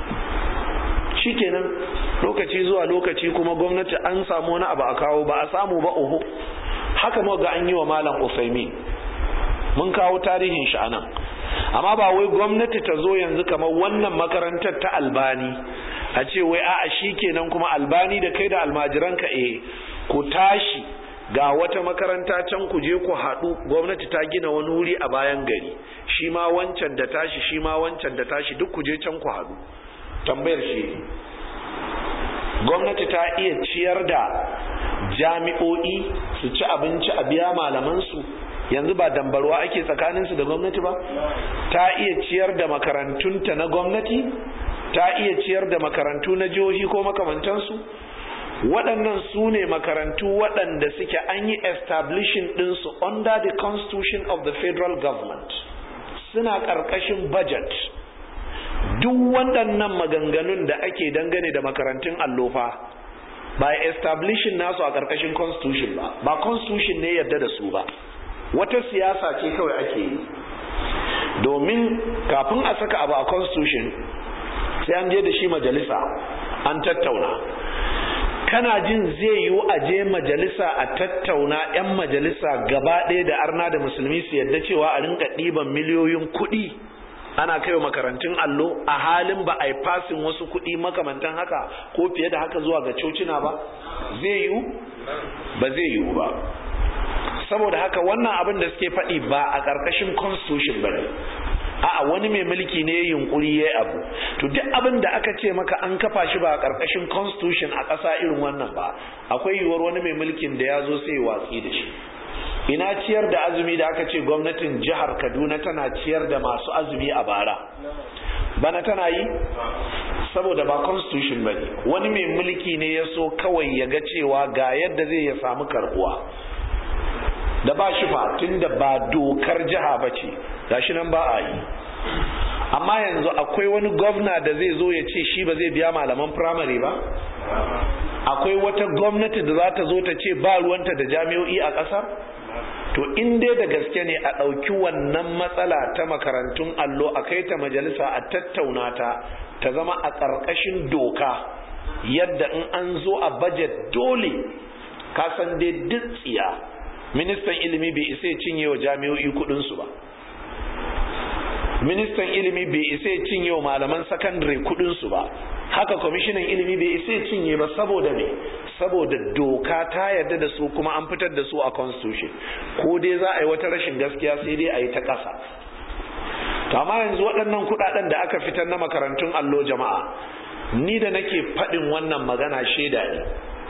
shikenan lokaci zuwa lokaci kuma gwamnati an samu wani abu a kawo ba a samu ba oho haka mu ga an yi wa malam Usaimin mun kawo tarihin shi anan amma ba wai gwamnati ta zo yanzu kamar wannan makarantar ta albani a ce wai a'a shikenan kuma albani da kai da almajiranka eh ku tashi ga wata makaranta can ku je ku haɗu gwamnati ta gina wani wuri a bayan gari shi ma wancan da tashi shi ma wancan da tashi duk ku je can ku haɗu tambayar shi gwamnati ta iya ciyar da jami'o'i su ci abinci a biya malamansu yanzu ba dambarwa ake tsakaninsu da gwamnati ba ta iya ciyar da makarantunta na gwamnati ta iya ciyar da makarantu na jihohi ko makamantansu waɗannan su ne makarantu waɗanda suke an yi establishing ɗinsu under the constitution of the federal government suna ƙarƙashin budget duk waɗannan maganganun da ake dangane da makarantun allofa ba establishing nasu a ƙarƙashin constitution ba ba constitution ne yadda da su ba wata siyasa ce kawai ake yi domin kafin a saka abu a constitution sai an je da shi majalisa an tattauna kana jin zai yiwu a je majalisa a tattauna 'yan majalisa gaba ɗaya da arna da musulmi su yadda cewa a rinka ɗiban miliyoyin kuɗi ana kaiwa makarantun allo a halin ba a yi fasin wasu kuɗi makamantan haka ko fiye da haka zuwa ga cocina ba zai yiwu ba zai yiwu ba saboda haka wannan abin da suke faɗi ba a ƙarƙashin constitution ba ne a'a wani mai mulki ne yunkuri ya abu to duk abin da aka ce maka an kafa shi ba a ƙarƙashin constitution a ƙasa irin wannan ba akwai yiwuwar wani mai mulkin da ya zo sai watsi da shi ina ciyar da azumi da aka ce gwamnatin jihar kaduna tana ciyar da masu azumi a bara bana tana yi saboda ba constitution ba ne wani mai mulki ne ya so kawai ya ga cewa ga yadda zai ya samu karbuwa da ba shi fa tun da ba dokar jiha ba ce gashi nan ba a yi amma yanzu akwai wani gwamna da zai zo ya ce shi ba zai biya malaman firamare ba akwai wata gwamnati da za ta zo ta ce ba ruwanta da jami'o'i a ƙasar to in dai da gaske ne a ɗauki wannan matsala ta makarantun allo a kai ta majalisa a tattauna ta ta zama a ƙarƙashin doka yadda in an zo a bajet dole ka san dai duk tsiya ministan ilimi bai isa ya cinye wa jami'o'i kuɗinsu ba ministan ilimi bai isa ya cinye wa malaman sakandare kuɗinsu ba haka kwamishinan ilimi bai isa ya cinye ba saboda me saboda doka ta yarda da su kuma an fitar da su a constitution ko dai za a yi wata rashin gaskiya sai dai a yi ta ƙasa amma yanzu waɗannan kuɗaɗen da aka fitar na makarantun allo jama'a ni da nake faɗin wannan magana shaida ne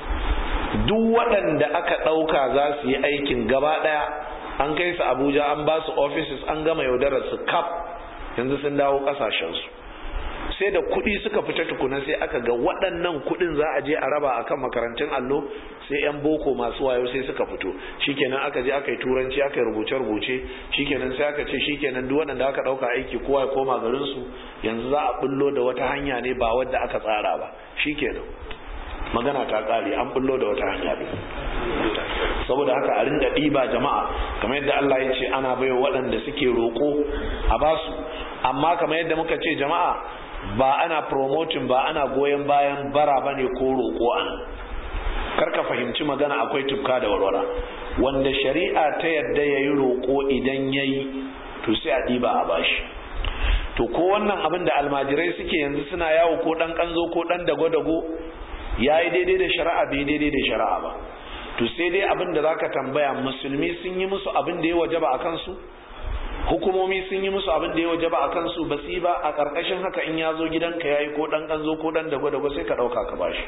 duk waɗanda aka ɗauka za su yi aikin gaba ɗaya an kai su abuja an ba su offices an gama yaudarar su kaf yanzu sun dawo ƙasashensu sai da kuɗi suka fita tukuna sai aka ga waɗannan kuɗin za a je a raba akan makarantun allo sai 'yan boko masu wayo sai suka fito shikenan aka je aka yi turanci aka yi rubuce-rubuce shikenan sai aka ce shikenan duk waɗanda aka ɗauka aiki kowa ya koma garinsu yanzu za a bullo da wata hanya ne ba wadda aka tsara ba shikenan magana ta ƙare an bullo da wata hanya ne saboda haka a rinda ɗiba jama'a kamar yadda Allah ya ce ana baiwa waɗanda suke roƙo a basu amma kamar yadda muka ce jama'a ba ana promoting ba ana goyon bayan bara bane ko roƙo an karka fahimci magana akwai tufka da warwara wanda shari'a ta yadda ya yi roƙo idan ya yi to sai a ɗiba a bashi to ko wannan abin da almajirai suke yanzu suna yawo ko ɗan ƙanzo ko ɗan dago-dago ya yi daidai da shari'a bai daidai da shari'a ba to sai dai abin da zaka tambaya musulmi sun yi musu abin da ya wajaba a kansu hukumomi sun yi musu abin da ya waje ba a kansu ba su yi ba a ƙarƙashin haka in ya zo gidanka ya yi ko ɗan ƙanzo ko ɗan dago-dago sai ka ɗauka ka bashi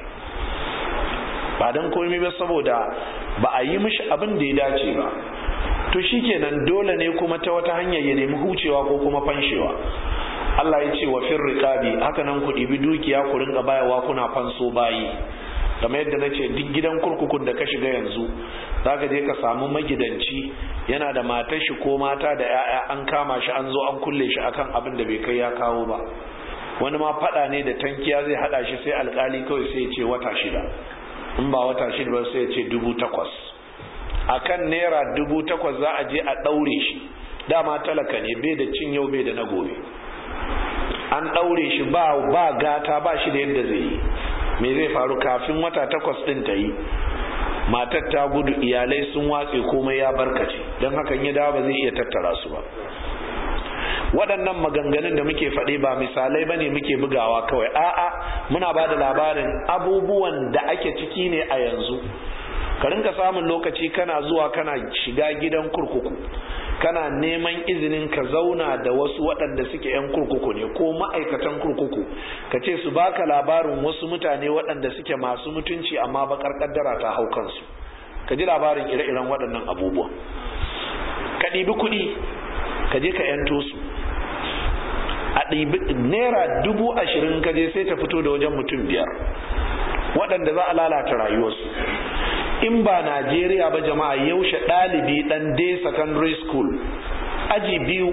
ba don komai ba saboda ba a yi mishi abin da ya dace ba to shikenan dole ne kuma ta wata hanyar ya nemi hucewa ko kuma fanshewa Allah ya ce wa fir riqabi haka nan ku ɗibi dukiya ku ringa bayawa kuna fanso bayi kamar yadda na ce duk gidan kurkukun da ka shiga yanzu za ka je ka samu magidanci yana da matar shi ko mata da 'ya'ya an kama shi an zo an kulle shi akan abin da bai kai ya kawo ba wani ma fada ne da tankiya zai hada shi sai alkali kawai sai ya ce wata shida in ba wata shida ba sai ya ce dubu takwas akan naira dubu takwas za a je a ɗaure shi dama talaka ne bai da cin yau bai da na gobe an ɗaure shi ba ba gata ba shi da yadda zai yi me zai faru kafin wata takwas ɗin ta yi matar ta gudu iyalai sun watse komai ya barkace don hakan ya dawo ba zai iya tattara su ba waɗannan maganganun da muke faɗi ba misalai ba ne muke bugawa kawai a'a muna ba da labarin abubuwan da ake ciki ne a yanzu ka rinka samun lokaci kana zuwa kana shiga gidan kurkuku kana neman izinin ka zauna da wasu waɗanda suke 'yan kurkuku ne ko ma'aikatan kurkuku ka ce su baka labarin wasu mutane waɗanda suke masu mutunci amma bakar kaddara ta hau kansu ka ji labarin ire-iren waɗannan abubuwa ka ɗibi kuɗi ka je ka 'yanto su a ɗibi naira dubu ashirin ka je sai ta fito da wajen mutum biyar waɗanda za a lalata rayuwarsu in ba Najeriya ba jama'a yaushe ɗalibi ɗan day secondary school aji biyu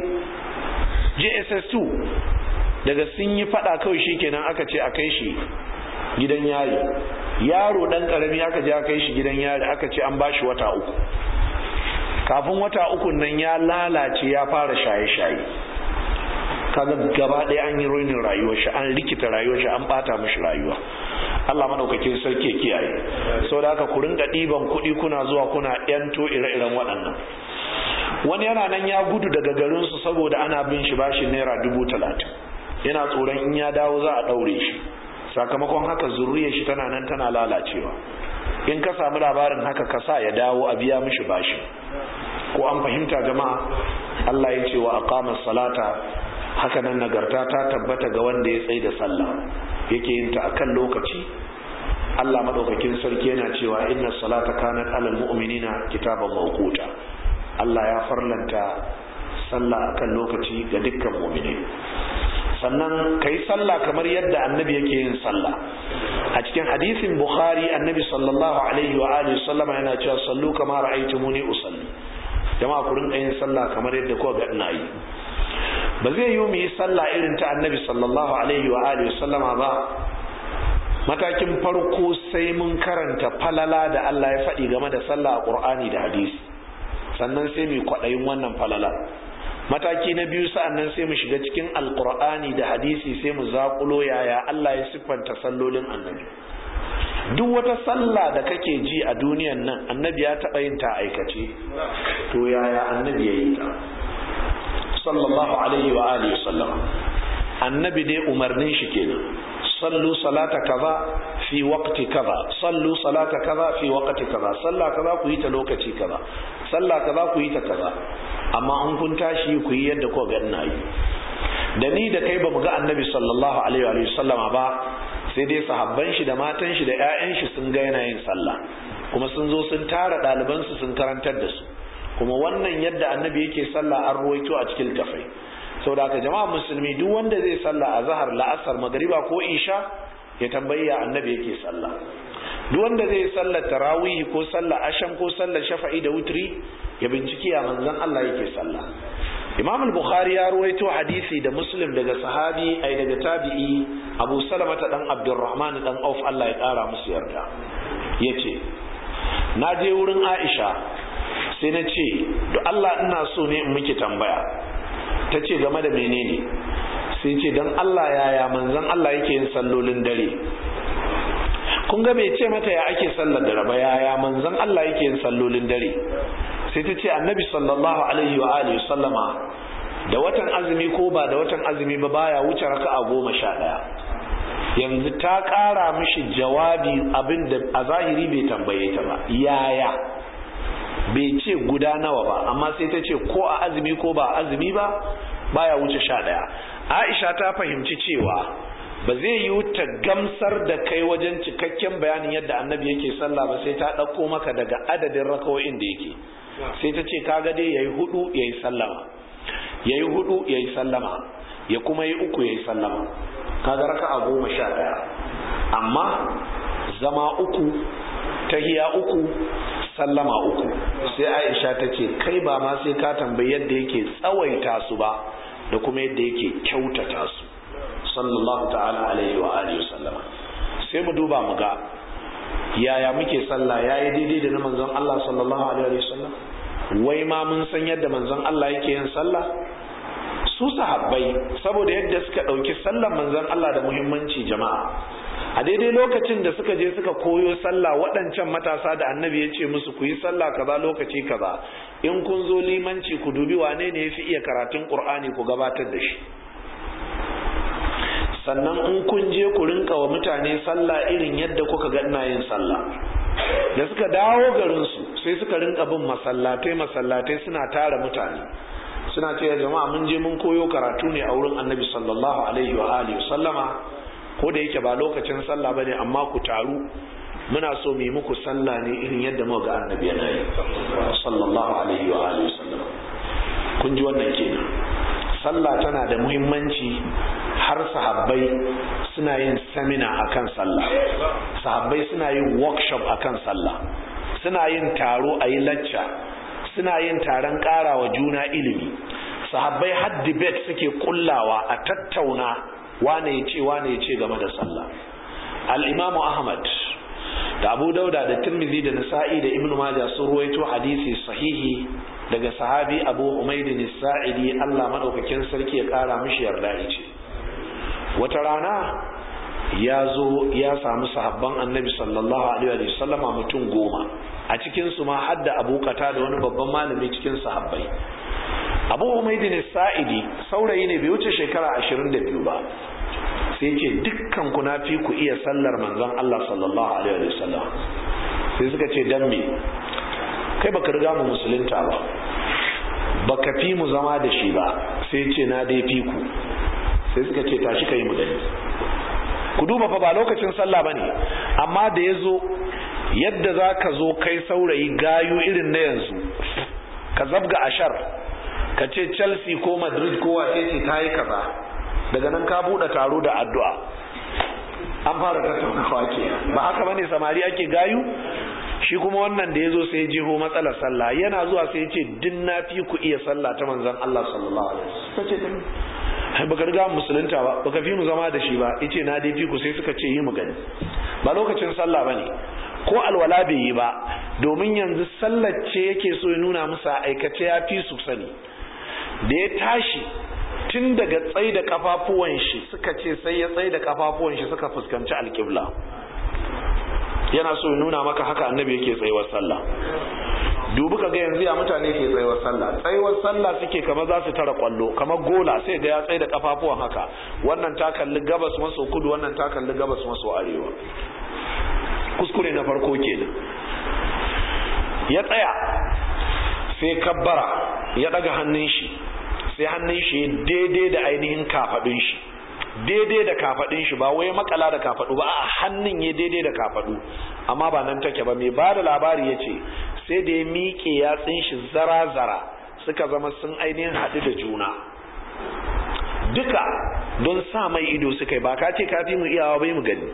JSS2 daga sun yi fada kawai shikenan aka ce a kai shi gidan yari yaro ɗan ƙarami aka je a kai shi gidan yari aka ce an ba shi wata uku kafin wata uku nan ya lalace ya fara shaye-shaye kaga gaba ɗaya an yi ruinin rayuwar shi an rikita rayuwar shi an bata mishi rayuwa Allah madaukakin sarki ya kiyaye saboda haka ku ringa ɗiban kuɗi kuna zuwa kuna yanto ire-iren waɗannan wani yana nan ya gudu daga garinsu saboda ana bin shi bashi naira dubu talatin yana tsoron in ya dawo za a ɗaure shi sakamakon haka zurriyar shi tana nan tana lalacewa in ka samu labarin haka ka sa ya dawo a biya mishi bashi ko an fahimta jama'a Allah ya ce wa aqama salata haka nan nagarta ta tabbata ga wanda ya tsaye da sallah yake yin ta akan lokaci Allah madaukakin sarki yana cewa inna salata kanat alal mu'minina kitaban mawquta Allah ya farlanta sallah akan lokaci ga dukkan mu'minai sannan ka yi sallah kamar yadda annabi yake yin sallah a cikin hadisin bukhari annabi sallallahu alaihi wa alihi sallama yana cewa sallu kama ra'aytumuni usalli jama'a ku rinka yin sallah kamar yadda kuka ga ina yi ba zai yi mu yi sallah irin ta annabi sallallahu alaihi wa alihi sallama ba matakin farko sai mun karanta falala da Allah ya faɗi game da sallah a Qur'ani da hadisi sannan sai mu kwaɗayin wannan falala mataki na biyu sa'annan sai mu shiga cikin alkur'ani da hadisi sai mu zakulo yaya Allah ya siffanta sallolin annabi duk wata sallah da kake ji a duniyan nan annabi ya taɓa yin ta aikace to yaya annabi ya yi ta sallallahu alaihi wa alihi sallam annabi dai umarnin shi kenan sallu salata kaza fi waqti kaza sallu salata kaza fi waqti kaza sallah kaza ku yi ta lokaci kaza sallah kaza ku yi ta kaza amma in kun tashi ku yi yadda ko ga ina yi da ni da kai bamu ga annabi sallallahu alaihi wa sallama ba sai dai sahabban shi da matan shi da ƴaƴan shi sun ga yana yin sallah kuma sun zo sun tara ɗaliban su sun karantar da su kuma wannan yadda annabi yake sallah an ruwaito a cikin tafai saboda haka jama'a musulmi duk wanda zai sallah a zahar la'asar magariba ko isha ya tambayi ya annabi yake sallah duk wanda zai sallar tarawih ko sallar asham ko sallar shafa'i da wutri ya binciki ya manzon Allah yake sallah Imam al-Bukhari ya ruwaito hadisi da Muslim daga sahabi ai daga tabi'i Abu Salama ta dan Abdurrahman dan Auf Allah ya kara musu yarda yace na je wurin Aisha sai na ce to Allah ina so ne in miki tambaya ta ce game da menene sai ce don Allah yaya manzon Allah yake yin sallolin dare kun ga bai ce mata ya ake sallar dare ba yaya manzon Allah yake yin sallolin dare sai ta ce annabi sallallahu alaihi wa alihi sallama da watan azumi ko ba da watan azumi ba baya wuce raka'a goma sha ɗaya yanzu ta ƙara mishi jawabi abin da a zahiri bai tambaye ta ba yaya bai ce guda nawa ba amma sai ta ce ko a azumi ko ba azumi ba baya wuce sha ɗaya aisha ta fahimci cewa ba zai yi ta gamsar da kai wajen cikakken bayanin yadda annabi yake sallah ba sai ta ɗauko maka daga adadin rakawoyin da yake sai ta ce kaga dai yayi hudu yayi sallama yayi hudu yayi sallama ya kuma yi uku yayi sallama kaga raka'a goma sha ɗaya amma zama uku tahiya uku sallama uku sai aisha ta ce kai ba ma sai ka tambayi yadda yake tsawaita su ba da kuma yadda yake kyautata su sallallahu ta'ala alaihi wa alihi sallama sai mu duba mu ga yaya muke sallah yayi daidai da na manzon Allah sallallahu alaihi wa sallam wai ma mun san yadda manzon Allah yake yin sallah su sahabbai saboda yadda suka ɗauki sallan manzon Allah da muhimmanci jama'a a daidai lokacin da suka je suka koyo sallah waɗancan matasa da annabi ya ce musu ku yi sallah kaza lokaci kaza in kun zo limanci ku dubi wane ne ya fi iya karatun ƙur'ani ku gabatar da shi sannan in kun je ku rinka wa mutane sallah irin yadda kuka ga ina yin sallah da suka dawo garinsu sai suka rinka bin masallatai masallatai suna tara mutane suna ce jama'a mun je mun koyo karatu ne a wurin annabi sallallahu alaihi wa alihi sallama ko da yake ba lokacin sallah bane amma ku taru muna so mu yi muku sallah ne irin yadda muka ga annabi yana yi sallallahu alaihi wa alihi sallama kun ji wannan kenan sallah tana da muhimmanci har sahabbai suna yin samina akan sallah sahabbai suna yin workshop akan sallah suna yin taro a yi lacca suna yin taron ƙarawa juna ilimi sahabbai har debate suke kullawa a tattauna wane ya ce wane ya ce game da sallah al-imamu ahmad da abu dauda da tirmidhi da nasa'i da ibnu majah sun ruwaito hadisi sahihi daga sahabi abu umaydin sa'idi Allah madaukakin sarki ya kara mishi yarda yace wata rana ya zo ya samu sahabban annabi sallallahu alaihi wa sallama mutum goma a cikin su ma hadda abu kata da wani babban malami cikin sahabbai abu umaydin sa'idi saurayi ne bai wuce shekara 22 ba sai ce dukkan ku na fi ku iya sallar manzon Allah sallallahu alaihi wa sallam sai suka ce dan me kai baka riga mu musulunta ba baka fi mu zama da shi ba sai ce na dai fi ku sai suka ce tashi kai mu gani ku duba fa ba lokacin sallah bane amma da ya zo yadda za ka zo kai saurayi gayu irin na yanzu ka zabga ashar ka ce chelsea ko madrid ko wace ce ta yi kaza daga nan ka buɗe taro da addu'a an fara tattaunawa ke ba haka bane samari ake gayu shi kuma wannan da ya zo sai jiho matsalar sallah yana zuwa sai ya ce din na fi ku iya sallah ta manzon Allah sallallahu alaihi wasallam ai baka riga musulunta ba baka fi mu zama da shi ba yace na dai fi ku sai suka ce yi mu gani ba lokacin sallah bane ko alwala bai yi ba domin yanzu sallar ce yake so ya nuna musu aikace ya fi su sani da ya tashi tun daga tsai da kafafuwan shi suka ce sai ya tsai da kafafuwan shi suka fuskanci alƙibla yana so ya nuna maka haka annabi yake tsayuwar sallah dubi ka ga yanzu ya mutane ke tsayuwar sallah tsayuwar sallah suke kama za su tara kwallo kamar gola sai ga ya tsaye da kafafuwan haka wannan ta kalli gabas maso kudu wannan ta kalli gabas maso arewa kuskure na farko kenan ya tsaya sai kabbara ya daga hannun shi sai hannun shi daidai da ainihin kafadun shi daidai da kafadun shi ba wai makala da kafadu ba a hannun ya daidai da kafadu amma ba nan take ba mai ba da labari ya ce sai da ya miƙe yatsun shi zara-zara suka zama sun ainihin haɗu da juna duka don sa mai ido suka yi ba ka ce kafi mu iyawa bai mu gani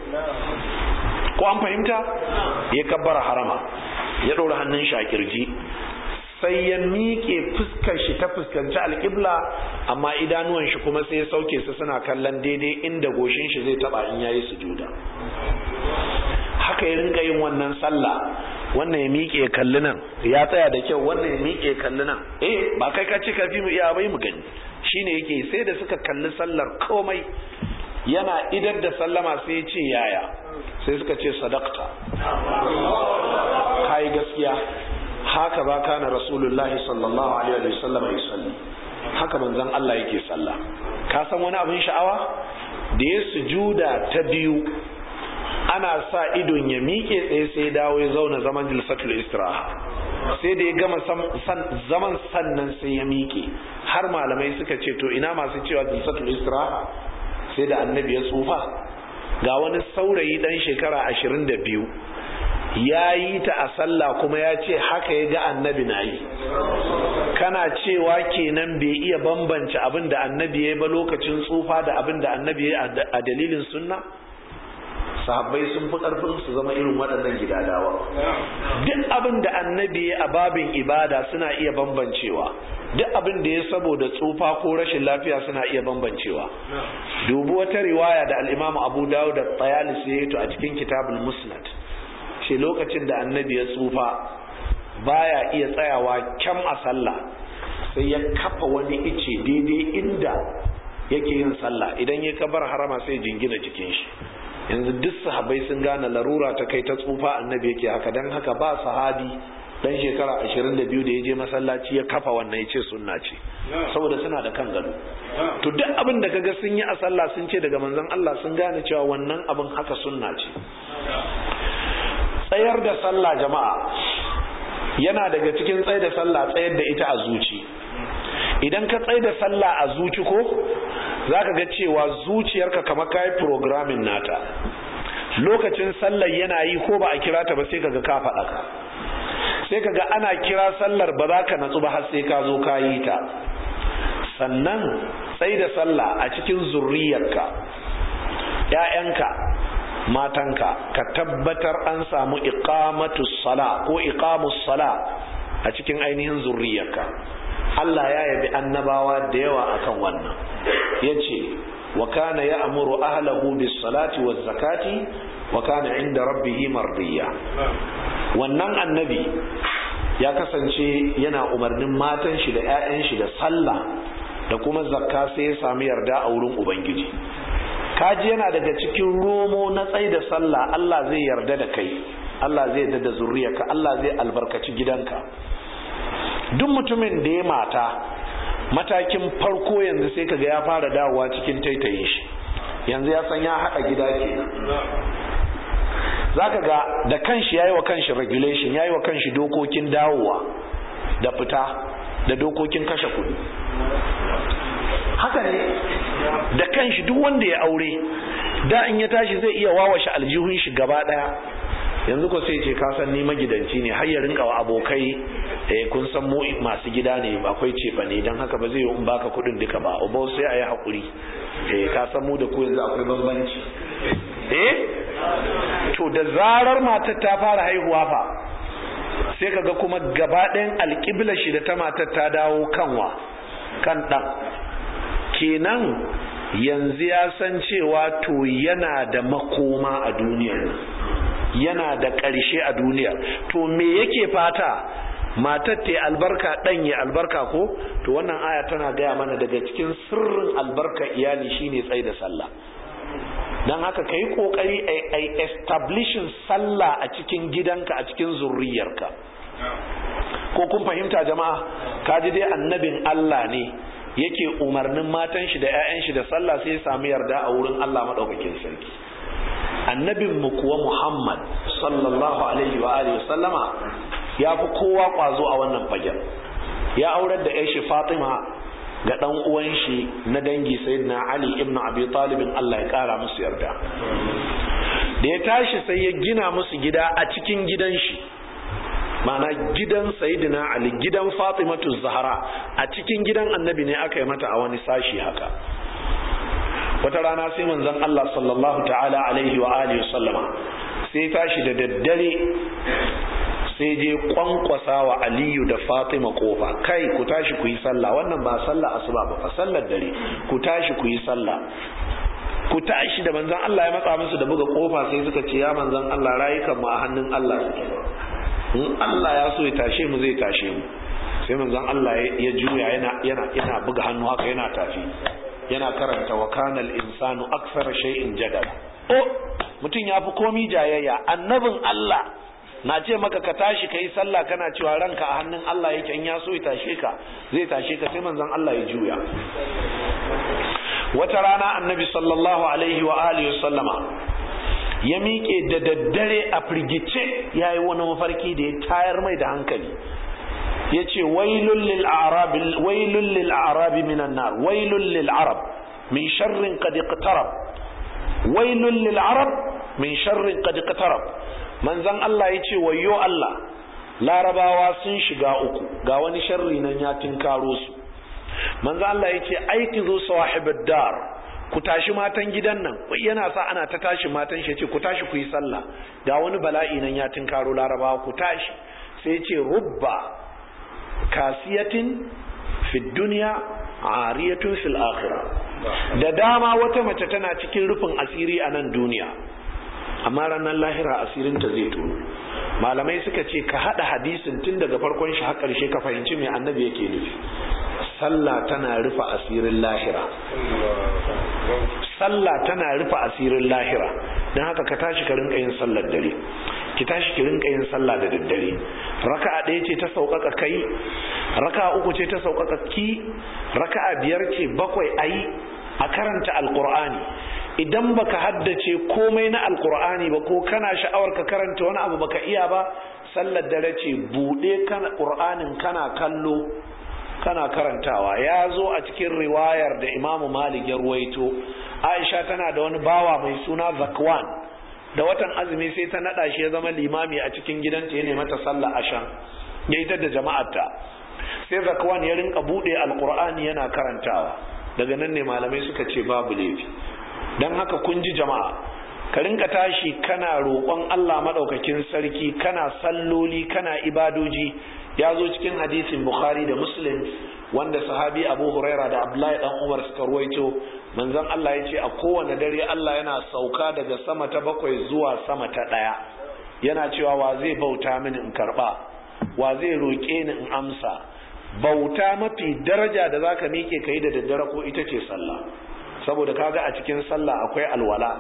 ko an fahimta ya kabbara harama ya ɗora hannun shi a kirji sai ya miƙe fuskar shi ta fuskanci alƙibla amma idanuwan shi kuma sai ya sauke su suna kallon daidai inda goshin shi zai taba in yayi sujuda haka ya rinka yin wannan sallah wannan ya miƙe kalli nan ya tsaya da kyau wannan ya miƙe kalli nan eh ba kai ka ce ka fi mu iya bai mu gani shine yake sai da suka kalli sallar komai yana idar da sallama sai ya ce yaya sai suka ce sadaqta kai gaskiya haka ba kana rasulullahi sallallahu alaihi wa sallam ya salli haka manzon Allah yake sallah ka san wani abin sha'awa da ya sujuda ta biyu ana sa idon ya miƙe tsaye sai dawo ya zauna zaman jilsatul istiraha sai da ya gama zaman sannan sai ya miƙe har malamai suka ce to ina masu cewa jilsatul istiraha sai da annabi ya tsufa ga wani saurayi dan shekara ashirin da biyu ya yi ta a sallah kuma ya ce haka ya ga annabi na yi kana cewa kenan bai iya bambance abin da annabi ya yi ba lokacin tsufa da abin da annabi ya yi a dalilin sunna sahabbai sun fi karfin su zama irin waɗannan gidadawa duk abin da annabi ya a babin ibada suna iya bambancewa duk abin da ya saboda tsufa ko rashin lafiya suna iya bambancewa dubu wata riwaya da al'imamu abu dawud da tsayalis ya yi to a cikin kitabul musnad ce lokacin da annabi ya tsufa baya iya tsayawa kyam a sallah sai ya kafa wani ice daidai inda yake yin sallah idan ya kabar harama sai jingina jikin shi yanzu duk sahabai sun gane larura ta kai ta tsufa annabi yake haka dan haka ba sahabi dan shekara 22 da ya je masallaci ya kafa wannan ya ce sunna ce saboda suna da kan gado to duk abin da kaga sun yi a sallah sun ce daga manzon Allah sun gane cewa wannan abin haka sunna ce tsayar da sallah jama'a yana daga cikin tsayar da sallah tsayar da ita a zuci idan ka tsayar da sallah a zuci ko zaka ga cewa zuciyarka kamar kai programming nata lokacin sallar yana yi ko ba a kira ta ba sai kaga ka faɗa ka sai kaga ana kira sallar ba za ka natsu ba har sai ka zo ka yi ta sannan tsai da sallah a cikin zurriyarka ‘ya'yanka matanka ka tabbatar an samu iqamatu sala ko iqamus sala a cikin ainihin zurriyarka Allah ya yabi annabawa da yawa akan wannan yace wa kana ya'muru ahlahu bis salati waz zakati wa kana inda rabbih mardiya wannan annabi ya kasance yana umarnin matan shi da 'ya'yan shi da sallah da kuma zakka sai ya sami yarda a wurin ubangiji kaji yana daga cikin romo na tsai da sallah Allah zai yarda da kai Allah zai yarda da zuriyarka Allah zai albarkaci gidanka duk mutumin da ya mata matakin farko yanzu sai kaga ya fara dawowa cikin taitayin shi yanzu ya san ya haɗa gida kenan zaka ga da kanshi yayi wa kanshi regulation yayi wa kanshi dokokin dawowa da fita da dokokin kashe kuɗi haka ne da kanshi duk wanda ya aure da in ya tashi zai iya wawashe aljihun shi gaba daya yanzu ko sai ce ka san ni magidanci ne har ya rinka wa abokai eh kun san mu masu gida ne akwai cefa ne dan haka ba zai yi in baka kudin duka ba uba sai ayi hakuri eh ka san mu da ku yanzu akwai bambanci eh to da zarar matar ta fara haihuwa fa sai kaga kuma gaba ɗayan alƙibla shi da ta matar ta dawo kanwa kan ɗan kenan yanzu ya san cewa to yana da makoma a duniyar yana da ƙarshe a duniya to me yake fata matar ta albarka ɗan ya albarka ko to wannan aya tana gaya mana daga cikin sirrin albarka iyali shine tsaye da sallah don haka ka yi ƙoƙari a establishin sallah a cikin gidanka a cikin zurriyarka ko kun fahimta jama'a ka ji dai annabin Allah ne yake umarnin matan shi da 'ya'yan shi da sallah sai ya samu yarda a wurin Allah maɗaukakin sarki annabin mu kuwa Muhammad sallallahu alaihi wa alihi sallama ya fi kowa kwazo a wannan fagen ya aurar da ƴar shi Fatima ga dan uwan shi na dangi sayyidina Ali ibn Abi Talib Allah ya kara musu yarda da ya tashi sai ya gina musu gida a cikin gidan shi mana gidan sayyidina Ali gidan Fatimatu Zahra a cikin gidan annabi ne aka yi mata a wani sashi haka wata rana sai manzon Allah sallallahu ta'ala alaihi wa alihi sallama sai tashi da daddare sai je kwankwasa wa aliyu da fatima kofa kai ku tashi ku yi sallah wannan ba sallah asuba ba fa sallar dare ku tashi ku yi sallah ku tashi da manzon Allah ya matsa musu da buga kofa sai suka ce ya manzon Allah rayukan mu a hannun Allah suke in Allah ya so ya tashe mu zai tashe mu sai manzon Allah ya juya yana yana yana buga hannu haka yana tafi yana karanta wa kanal insanu aksara shay'in jadal oh mutum ya fi komi jayayya annabin Allah na ce maka ka tashi ka yi sallah kana cewa ranka a hannun Allah yake in ya so ya tashe ka zai tashe ka sai manzon Allah ya juya wata rana annabi sallallahu alaihi wa alihi sallama ya miƙe da daddare a firgice ya yi wani mafarki da ya tayar mai da hankali ya ce wailun lil arabi minan nar wailun lil arab min sharrin qad iqtarab wailun lil arab min sharrin qad iqtarab manzon Allah ya ce wayo Allah larabawa sun shiga uku ga wani sharri nan ya tinkaro su manzon Allah ya ce aiki zo sawahibud dar ku tashi matan gidan nan yana sa ana ta tashi matan shi ce ku tashi ku yi sallah ga wani bala'i nan ya tinkaro larabawa ku tashi sai ce rubba kasiyatin fi duniya ariyatun fil akhirah da dama wata mace tana cikin rufin asiri a nan duniya amma ranar lahira asirinta zai tono malamai suka ce ka hada hadisin tun daga farkon shi har karshe ka fahimci me annabi yake nufi sallah tana rufe asirin lahira sallah tana rufe asirin lahira don haka ka tashi ka rinka yin sallar dare ki tashi ki rinka yin sallah da daddare raka'a ɗaya ce ta sauƙaƙa kai raka'a uku ce ta sauƙaƙa ki raka'a biyar ce bakwai ayi a karanta alƙur'ani idan baka haddace komai na alƙur'ani ba ko kana sha'awar ka karanta wani abu baka iya ba sallar dare ce buɗe kana ƙur'anin kana kallo kana karantawa ya zo a cikin riwayar da imamu malik ya ruwaito aisha tana da wani bawa mai suna zakwan da watan azumi sai ta nada shi ya zama limami a cikin gidanta ya mata sallah ashan ya ita da jama'arta sai zakwan ya rinka bude alqur'ani yana karantawa daga nan ne malamai suka ce babu laifi dan haka kun ji jama'a ka rinka tashi kana roƙon Allah madaukakin sarki kana salloli kana ibadoji ya zo cikin hadisin bukhari da muslim wanda sahabi abu huraira da abdullahi dan umar suka ruwaito manzon Allah ya ce a kowane dare Allah yana sauka daga sama ta bakwai zuwa sama ta ɗaya yana cewa wa zai bauta mini in karɓa wa zai roƙe ni in amsa bauta mafi daraja da zaka miƙe kai da daddare ko ita ce sallah saboda kaga a cikin sallah akwai alwala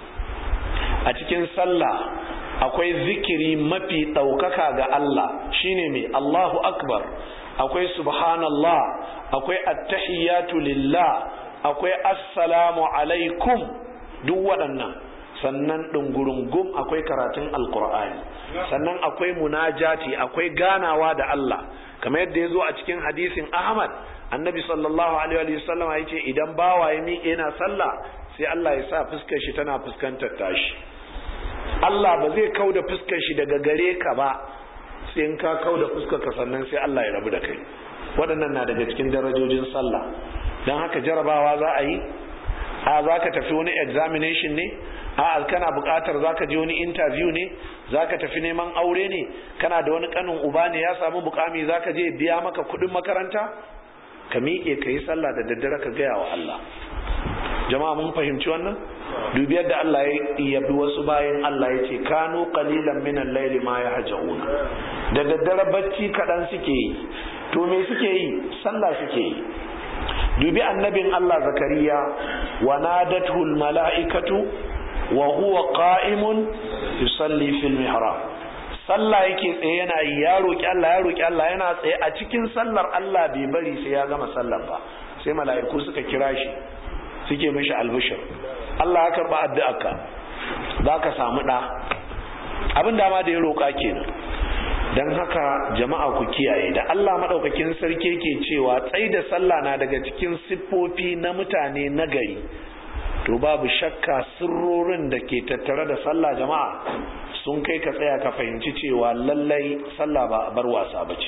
a cikin sallah akwai zikiri mafi ɗaukaka ga Allah shine mai Allahu akbar akwai subhanallah akwai attahiyatu lillah akwai assalamu alaikum duk waɗannan sannan ɗungurungum akwai karatun alkur'ani sannan akwai munajati akwai ganawa da Allah kamar yadda ya zo a cikin hadisin Ahmad annabi sallallahu alaihi wa sallam ya ce idan bawa ya miƙe yana sallah sai Allah ya sa fuskar shi tana fuskantar tashi Allah ba zai kau da fuskar shi daga gare ka ba sai in ka kau da fuskar ka sannan sai Allah ya rabu da kai waɗannan na daga cikin darajojin sallah don haka jarabawa za a yi a za ka tafi wani examination ne a kana buƙatar za ka je wani interview ne za ka tafi neman aure ne kana da wani kanin uba ne ya samu mukami za ka je biya maka kuɗin makaranta ka miƙe ka yi sallah da daddare ka gaya wa Allah jama'a mun fahimci wannan dubi yadda Allah ya yabi wasu bayan Allah ya ce kanu qalilan min al-layli ma yahjauna da daddare bacci kaɗan suke yi to me suke yi sallah suke yi dubi annabin Allah zakariya wa nadathu al-mala'ikatu wa huwa qa'imun yusalli fil mihrab sallah yake tsaye yana yi ya roki Allah ya roki Allah yana tsaye a cikin sallar Allah bai bari sai ya gama sallar ba sai mala'iku suka kira shi suke mishi albishir Allah ya karba addu'arka za ka samu ɗa abin dama da ya roƙa kenan don haka jama'a ku kiyaye da Allah maɗaukakin sarki ke cewa tsai da sallah na daga cikin siffofi na mutane na gari to babu shakka sirrorin da ke tattare da sallah jama'a sun kai ka tsaya ka fahimci cewa lallai sallah ba bar wasa ba ce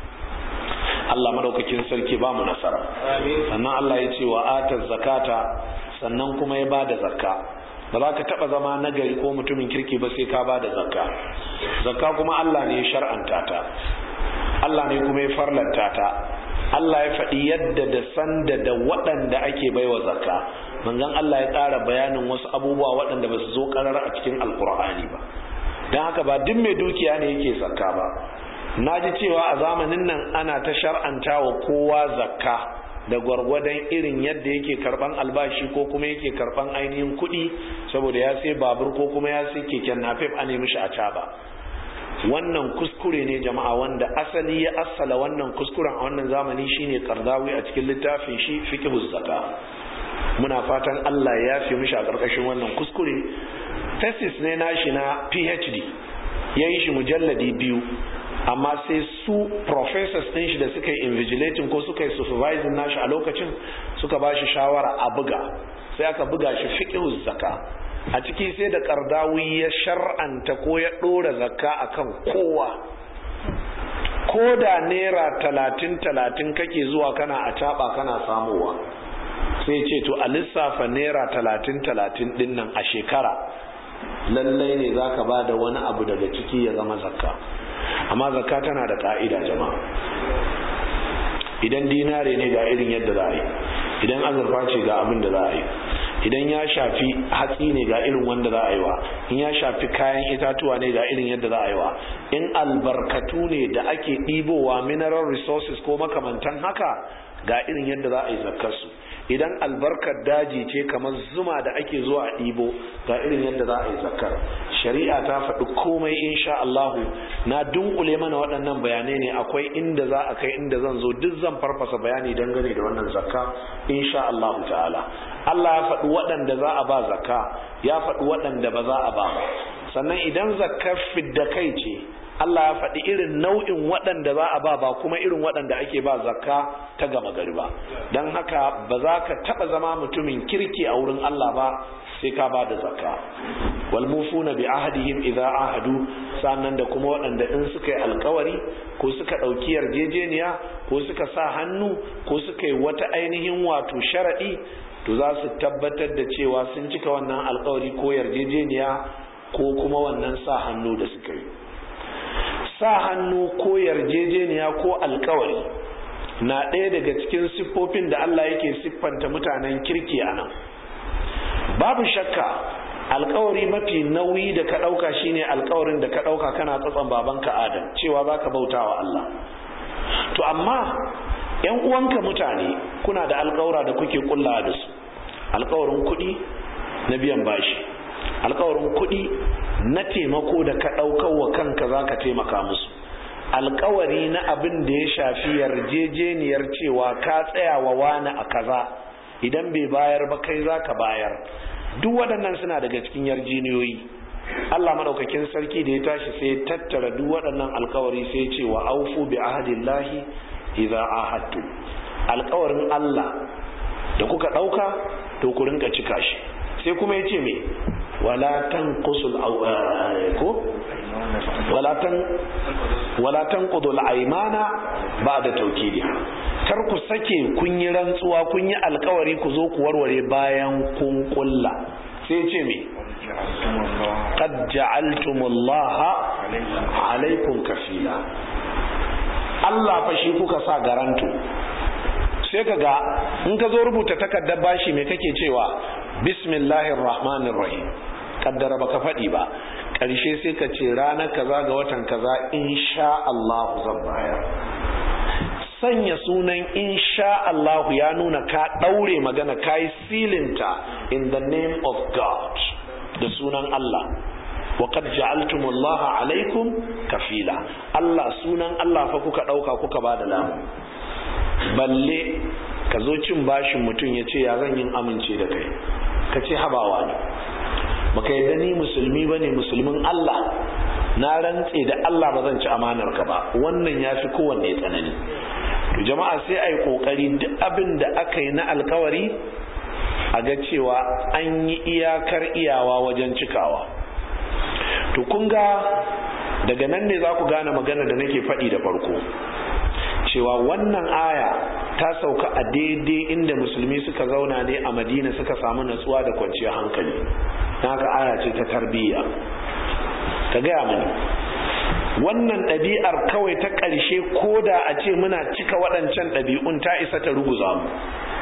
Allah madaukakin sarki ba mu nasara sannan Allah ya ce wa atar zakata sannan kuma ya bada zakka ba za ka taba zama nagari ko mutumin kirki ba sai ka bada zakka zakka kuma Allah ne ya shar'anta ta Allah ne kuma ya farlanta ta Allah ya faɗi yadda da sanda da waɗanda ake baiwa zakka manzon Allah ya ƙara bayanin wasu abubuwa waɗanda ba su zo ƙarar a cikin alkur'ani ba don haka ba duk mai dukiya ne yake zakka ba na ji cewa a zamanin nan ana ta shar'anta wa kowa zakka da gwargwadon irin yadda yake karban albashi ko kuma yake karban ainihin kuɗi saboda ya sai babur ko kuma ya sai keken nafef a nemi shi a caba wannan kuskure ne jama'a wanda asali ya assala wannan kuskuren a wannan zamani shine kardawi a cikin littafin shi fiqhuz zakka muna fatan Allah ya yafe mishi a karkashin wannan kuskure thesis ne nashi na PhD yayi shi mujalladi biyu amma sai su professors ɗin shi da suka yi invigilating ko suka yi supervising nashi a lokacin suka ba shi shawara a buga sai aka buga shi fiqhuz zaka a ciki sai da kardawi ya shar'anta ko ya ɗora zakka akan kowa ko da naira talatin talatin kake zuwa kana a taɓa kana samowa sai ce to a lissafa naira talatin talatin ɗin nan a shekara lallai ne za ka ba da wani abu daga ciki ya zama zakka amma zakka tana da ka'ida jama'a idan dinare ne ga irin yadda za a yi idan azurfa ce ga abin da za a yi idan ya shafi hatsi ne ga irin wanda za a yi wa in ya shafi kayan itatuwa ne ga irin yadda za a yi wa in albarkatu ne da ake ɗibowa mineral resources ko makamantan haka ga irin yadda za a yi zakkarsu idan albarkar daji ce kamar zuma da ake zuwa a ɗibo ga irin yadda za a yi zakkar shari'a ta faɗi komai insha Allah na dunkule mana waɗannan bayanai ne akwai inda za a kai inda zan zo duk zan farfasa bayani dangane da wannan zakka insha Allah ta'ala Allah ya faɗi waɗanda za a ba zakka ya faɗi waɗanda ba za a ba ba sannan idan zakkar fidda kai ce Allah ya faɗi irin nau'in waɗanda za a ba ba kuma irin waɗanda ake ba zakka ta gama gari ba don haka ba za ka taɓa zama mutumin kirki a wurin Allah ba sai ka ba da zakka wal mufuna bi ahadihim idza ahadu sannan da kuma waɗanda in suka yi alkawari ko suka ɗauki yarjejeniya ko suka sa hannu ko suka yi wata ainihin wato sharaɗi to za su tabbatar da cewa sun cika wannan alkawari ko yarjejeniya ko kuma wannan sa hannu da suka yi sa hannu ko yarjejeniya ko alkawari na ɗaya daga cikin siffofin da Allah yake siffanta mutanen kirki a nan babu shakka alkawari mafi nauyi da ka ɗauka shine alkawarin da ka ɗauka kana tsatson babanka adam cewa za ka bauta wa Allah to amma ‘yan uwanka mutane kuna da alkawura da kuke kulla da su alkawarin kuɗi na biyan bashi alkawarin kuɗi na taimako da ka ɗaukar wa kanka za ka taimaka musu alkawari na abin da ya shafi yarjejeniyar cewa ka tsaya wa wani a kaza idan bai bayar ba kai za ka bayar duk waɗannan suna daga cikin yarjeniyoyi Allah madaukakin sarki da ya tashi sai tattara duk waɗannan alkawari sai ce wa aufu bi ahadillahi idza ahadtu alkawarin Allah da kuka ɗauka to ku rinka cika shi sai kuma ya ce me wala tanqusul ko wala tan wala tanqudul aymana ba'da tawkidiha kar ku sake kun yi rantsuwa kun yi alkawari ku zo ku warware bayan kun kulla sai ce me qad ja'altumullaha alaikum kafila Allah fa shi kuka sa garanto sai ka ga in ka zo rubuta takardar bashi me kake cewa bismillahir rahmanir rahim kaddara baka faɗi ba ƙarshe sai ka ce ranar kaza ga watan kaza insha Allah zan bayar sanya sunan insha Allah ya nuna ka ɗaure magana ka yi silinta in the name of God da sunan Allah وقد جعلتم الله عليكم كفيلا Allah sunan Allah fa kuka ɗauka kuka ba da lamu balle ka zo cin bashin mutum ya ce ya zan yin amince da kai ka ce habawa ne baka yadda ni musulmi ba ne musulmin Allah na rantse da Allah ba zan ci amanar ka ba wannan ya fi kowanne tsanani to jama'a sai a yi kokari duk abin da aka yi na alkawari a ga cewa an yi iyakar iyawa wajen cikawa to kun ga daga nan ne za ku gane magana da nake faɗi da farko cewa wannan aya ta sauka a daidai inda musulmi suka zauna ne a madina suka samu natsuwa da kwanciyar hankali haka aya ce ta tarbiyya ka gaya mini wannan ɗabi'ar kawai ta ƙarshe ko da a ce muna cika waɗancan ɗabi'un ta isa ta ruguza mu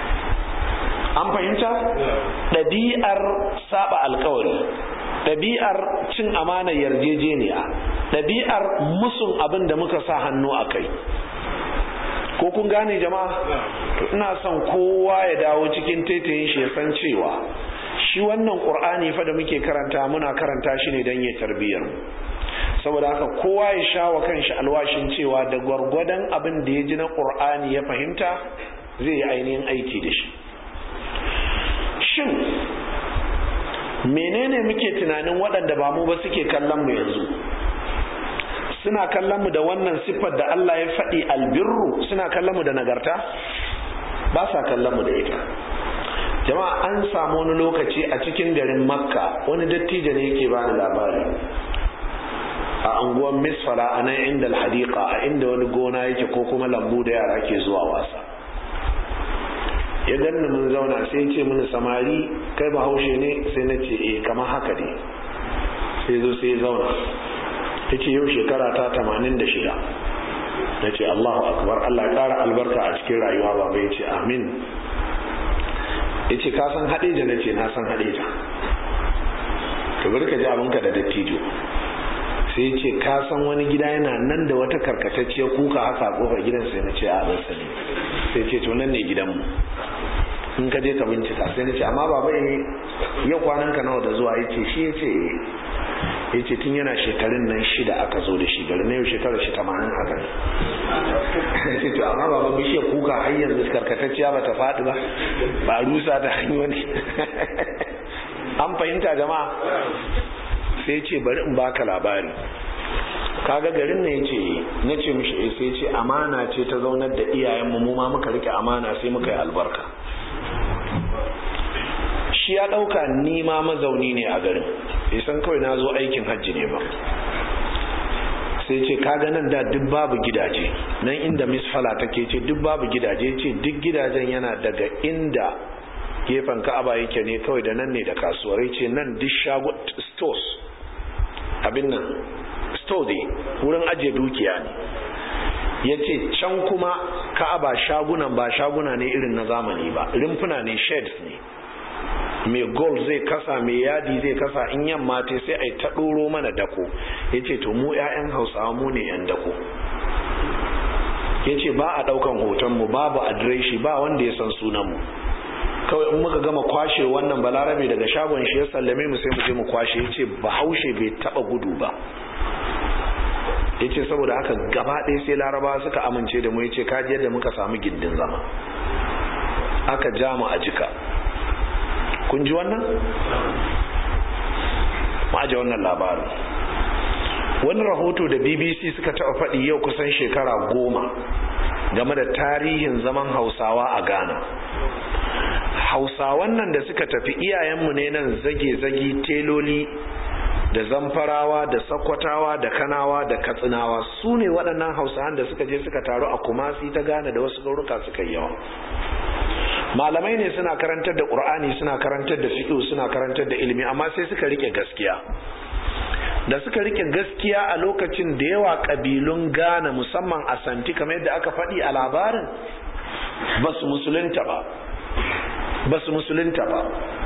an fahimta ɗabi'ar saba alkawari ɗabi'ar cin amana yarjejeniya ɗabi'ar musun abin da muka sa hannu a kai ko kun gane jama'a to ina son kowa ya dawo cikin taitayin shi ya san cewa shi wannan qur'ani fa da muke karanta muna karanta shi ne don ya tarbiyyar mu saboda haka kowa ya sha wa kanshi alwashin cewa da gwargwadon abin da ya ji na qur'ani ya fahimta zai yi ainihin aiki da shi shin menene muke tunanin waɗanda ba mu ba suke kallon mu yanzu suna kallon mu da wannan siffar da Allah ya faɗi albirru suna kallon mu da nagarta ba sa kallon mu da ita jama'a an samu wani lokaci a cikin garin makka wani dattijo ne yake bani labari a anguwan misfala a nan inda alhadiqa a inda wani gona yake ko kuma lambu da yara ke zuwa wasa ya ganni mun zauna sai ce mini samari kai bahaushe ne sai na ce eh kamar haka ne sai zo sai zauna ta ce yau shekara ta tamanin da shida na ce allahu akbar allah ya kara albarka a cikin rayuwa baba ya ce amin ya ce ka san haɗeja na ce na san haɗeja ka bari ka ji abinka da dattijo sai ya ce ka san wani gida yana nan da wata karkatacciyar kuka haka a kofar gidan sai na ce a ban sani sai ce to nan ne gidanmu in ka je ka bincika sai na ce amma baba yau kwanan ka nawa da zuwa ya ce shi ya ce ya ce tun yana shekarun nan shida aka zo da shi gari na yau shekarar shi tamanin haka ne ce to amma baba bishiyar kuka har yanzu karkatacciya ba ta faɗi ba ba rusa ta hanyoyi an fahimta jama'a sai ce bari in baka labari kaga garin ne yace na ce mishi sai ce amana ce ta zaunar da iyayen mu ma muka rike amana sai muka yi albarka shi ya dauka ni ma mazauni ne a garin bai san kawai na zo aikin hajji ne ba sai ce kaga nan da duk babu gidaje nan inda misfala take ce duk babu gidaje ce duk gidajen yana daga inda gefen ka'aba yake ne kawai da nan ne da kasuwarai ce nan duk shago stores abin nan store ne wurin ajiye dukiya ne ya ce can kuma ka'aba shagunan ba shaguna ne irin na zamani ba rumfuna ne sheds ne mai gold zai kasa mai yadi zai kasa in yamma ta sai a yi ta ɗoro mana dako ya ce to mu 'ya'yan hausawa mu ne 'yan dako ya ce ba a ɗaukan hotonmu babu adireshi ba wanda ya san sunanmu kawai in muka gama kwashe wannan balarabe daga shagon shi ya sallame mu sai mu je mu kwashe ya ce bahaushe bai taba gudu ba ya ce saboda haka gaba ɗaya sai laraba suka amince da mu ya ce kaji yadda muka samu gindin zama aka ja mu a jika kun ji wannan? ma'aje wannan labarin wani rahoto da bbc suka taɓa faɗi yau kusan shekara goma game da tarihin zaman hausawa a ghana hausawan nan da suka tafi iyayenmu ne nan zage-zage teloli da zamfarawa da sakwatawa da kanawa da katsinawa su ne waɗannan hausawan da suka je suka taru a kumasi ta ghana da wasu garuruka suka yi yawa malamai ne suna karantar da ƙur'ani suna karantar da fiƙo suna karantar da ilimi amma sai suka rike gaskiya da suka rike gaskiya a lokacin da yawa ƙabilun ghana musamman a santi kamar yadda aka faɗi a labarin ba su musulunta ba ba su musulunta ba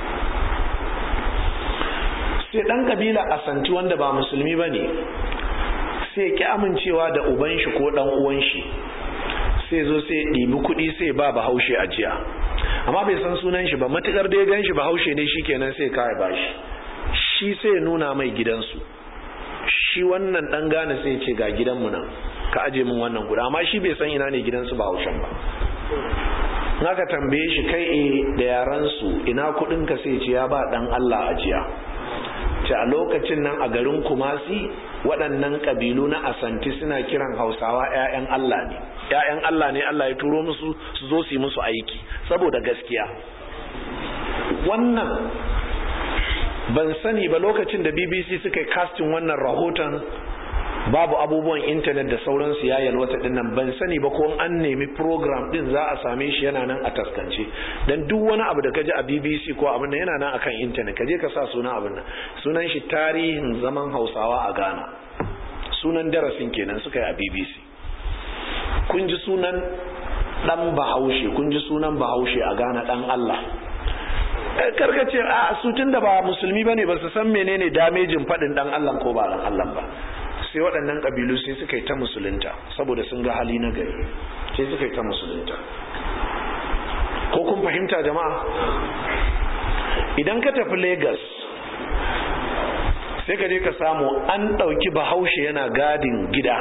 sai ɗan ƙabila a santi wanda ba musulmi ba ne sai ki amincewa da uban shi ko ɗan uwan shi sai zo sai ɗibi kuɗi sai ba bahaushe a jiya amma bai san sunan shi ba matukar da ya gan shi bahaushe ne shikenan sai kawai ba shi shi sai nuna mai gidansu shi wannan ɗan gane sai ce ga gidanmu nan ka aje min wannan guda amma shi bai san ina ne gidansu bahaushen ba naka tambaye shi kai e da yaran su ina kudin ka sai ce ya ba dan Allah ajiya ce a lokacin nan a garin Kumasi waɗannan kabilu na Asanti suna kiran Hausawa ƴaƴan Allah ne ƴaƴan Allah ne Allah ya turo musu su zo su yi musu aiki saboda gaskiya wannan ban sani ba lokacin da BBC suka yi casting wannan rahoton babu abubuwan intanet da sauransu ya yalwata din nan ban sani ba ko an nemi program din za a same shi yana nan a taskance dan duk wani abu da ka ji a BBC ko abin nan yana nan akan intanet ka je ka sa sunan abin nan sunan shi tarihin zaman Hausawa a Ghana sunan darasin kenan suka yi a BBC kun ji sunan dan Bahaushe kun ji sunan Bahaushe a Ghana dan Allah karkace a su tunda ba musulmi bane ba su san menene damejin fadin dan Allah ko ba dan Allah ba sai waɗannan ƙabilu sai suka yi ta musulunta saboda sun ga hali na gari sai suka yi ta musulunta ko kun fahimta jama'a idan ka tafi Legas sai ka je ka samu an ɗauki bahaushe yana gadin gida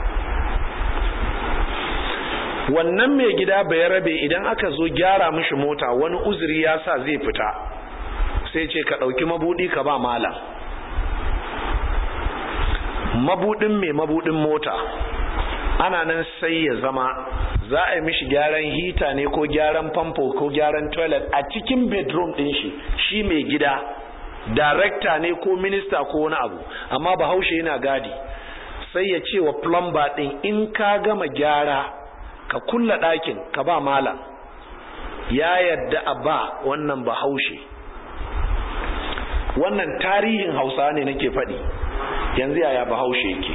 wannan mai gida bai rabe idan aka zo gyara mishi mota wani uzuri ya sa zai fita sai ce ka ɗauki mabuɗi ka ba malam mabudin mai mabudin mota ana nan sai ya zama za a yi mishi gyaran hita ne ko gyaran famfo ko gyaran toilet a cikin bedroom din shi shi mai gida director ne ko minista ko wani abu amma bahaushe yana gadi sai ya ce wa plumber din in ka gama gyara ka kulla ɗakin ka ba malam ya yadda a ba wannan bahaushe wannan tarihin hausa ne nake faɗi yanzu yaya bahaushe yake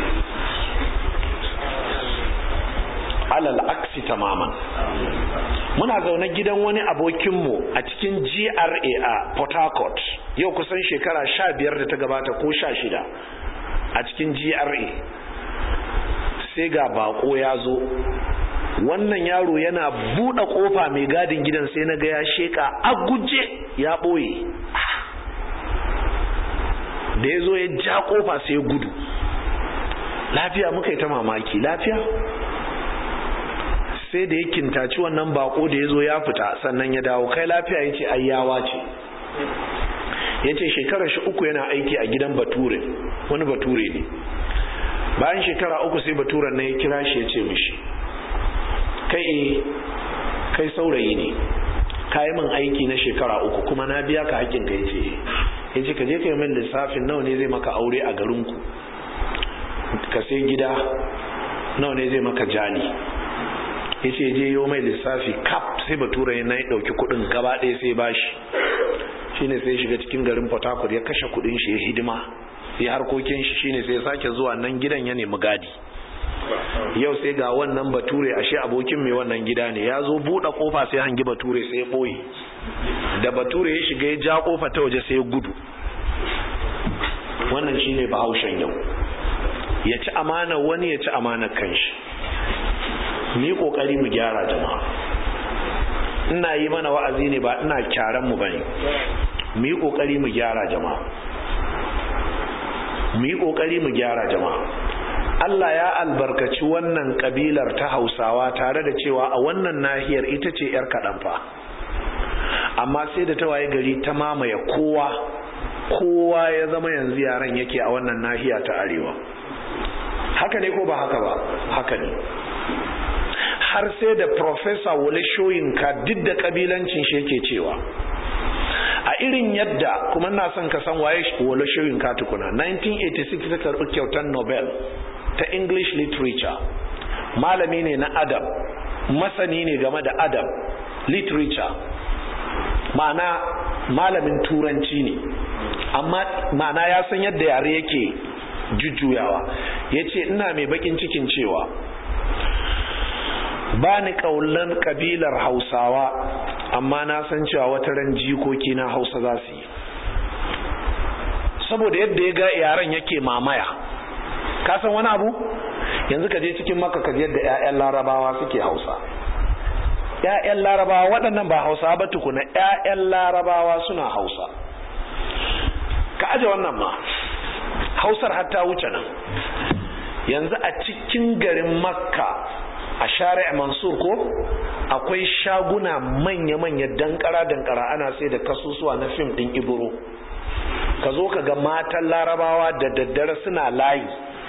alal aksi tamaman muna zaune gidan wani abokinmu a cikin gra a port harcourt yau kusan shekara sha biyar da ta gabata ko sha shida a cikin gra sai ga bako ya zo wannan yaro yana buɗe ƙofa mai gadin gidan sai na ga ya sheka a guje ya ɓoye da ya zo ya ja kofa sai gudu lafiya muka yi ta mamaki lafiya sai da ya kintaci wannan bako da ya zo ya fita sannan ya dawo kai lafiya ya ce ayyawa ce ya ce shekarar shi uku yana aiki a gidan bature wani bature ne bayan shekara uku sai baturen na ya kira shi ya ce mishi kai kai saurayi ne ka yi min aiki na shekara uku kuma na biya ka hakkin ka ya ce ya ce ka je ka yi min lissafin nawa ne zai maka aure a garinku ka sai gida nawa ne zai maka jali ya ce je yi mai lissafi kap sai bature na ya ɗauki kuɗin gaba ɗaya sai bashi shine sai shiga cikin garin port harcourt ya kashe kuɗin shi ya hidima ya harkokin shi shine sai ya sake zuwa nan gidan ya nemi gadi yau sai ga wannan bature ashe abokin mai wannan gida ne ya zo buɗe kofa sai hangi bature sai ya ɓoye da bature ya shiga ya ja kofa ta waje sai ya gudu wannan shine bahaushen yau ya ci amana wani ya ci amana kanshi mu yi kokari mu gyara jama'a ina yi mana wa'azi ne ba ina kyaran mu bane mu yi kokari mu gyara jama'a mu yi kokari mu gyara jama'a Allah ya albarkaci wannan kabilar ta Hausawa tare da cewa a wannan nahiyar ita ce yar kaɗan fa amma sai da ta waye gari ta mamaye kowa kowa ya zama yanzu yaran yake a wannan nahiya ta arewa haka ne ko ba haka ba haka ne har sai da professor wale shoyinka duk da kabilancin shi yake cewa a irin yadda kuma na son ka san waye wale shoyinka tukuna 1986 ta karɓi kyautar nobel ta english literature malami ne na adam masani ne game da adam literature ma'ana malamin turanci ne amma ma'ana ya san yadda yare yake jujjuyawa ya ce ina mai bakin cikin cewa ba ni kaulan kabilar hausawa amma na san cewa wata ran jikoki na hausa za su yi saboda yadda ya ga yaren yake mamaya ka san wani abu yanzu ka je cikin maka ka yadda 'ya'yan larabawa suke hausa 'ya'yan larabawa waɗannan ba hausa ba tukuna 'ya'yan larabawa suna hausa ka aje wannan ma hausar hatta wuce nan yanzu a cikin garin makka a shari'a mansur ko akwai shaguna manya-manya dankara-dankara ana sai da kasusuwa na fim ɗin ibro ka zo ka ga matan larabawa da daddare suna layi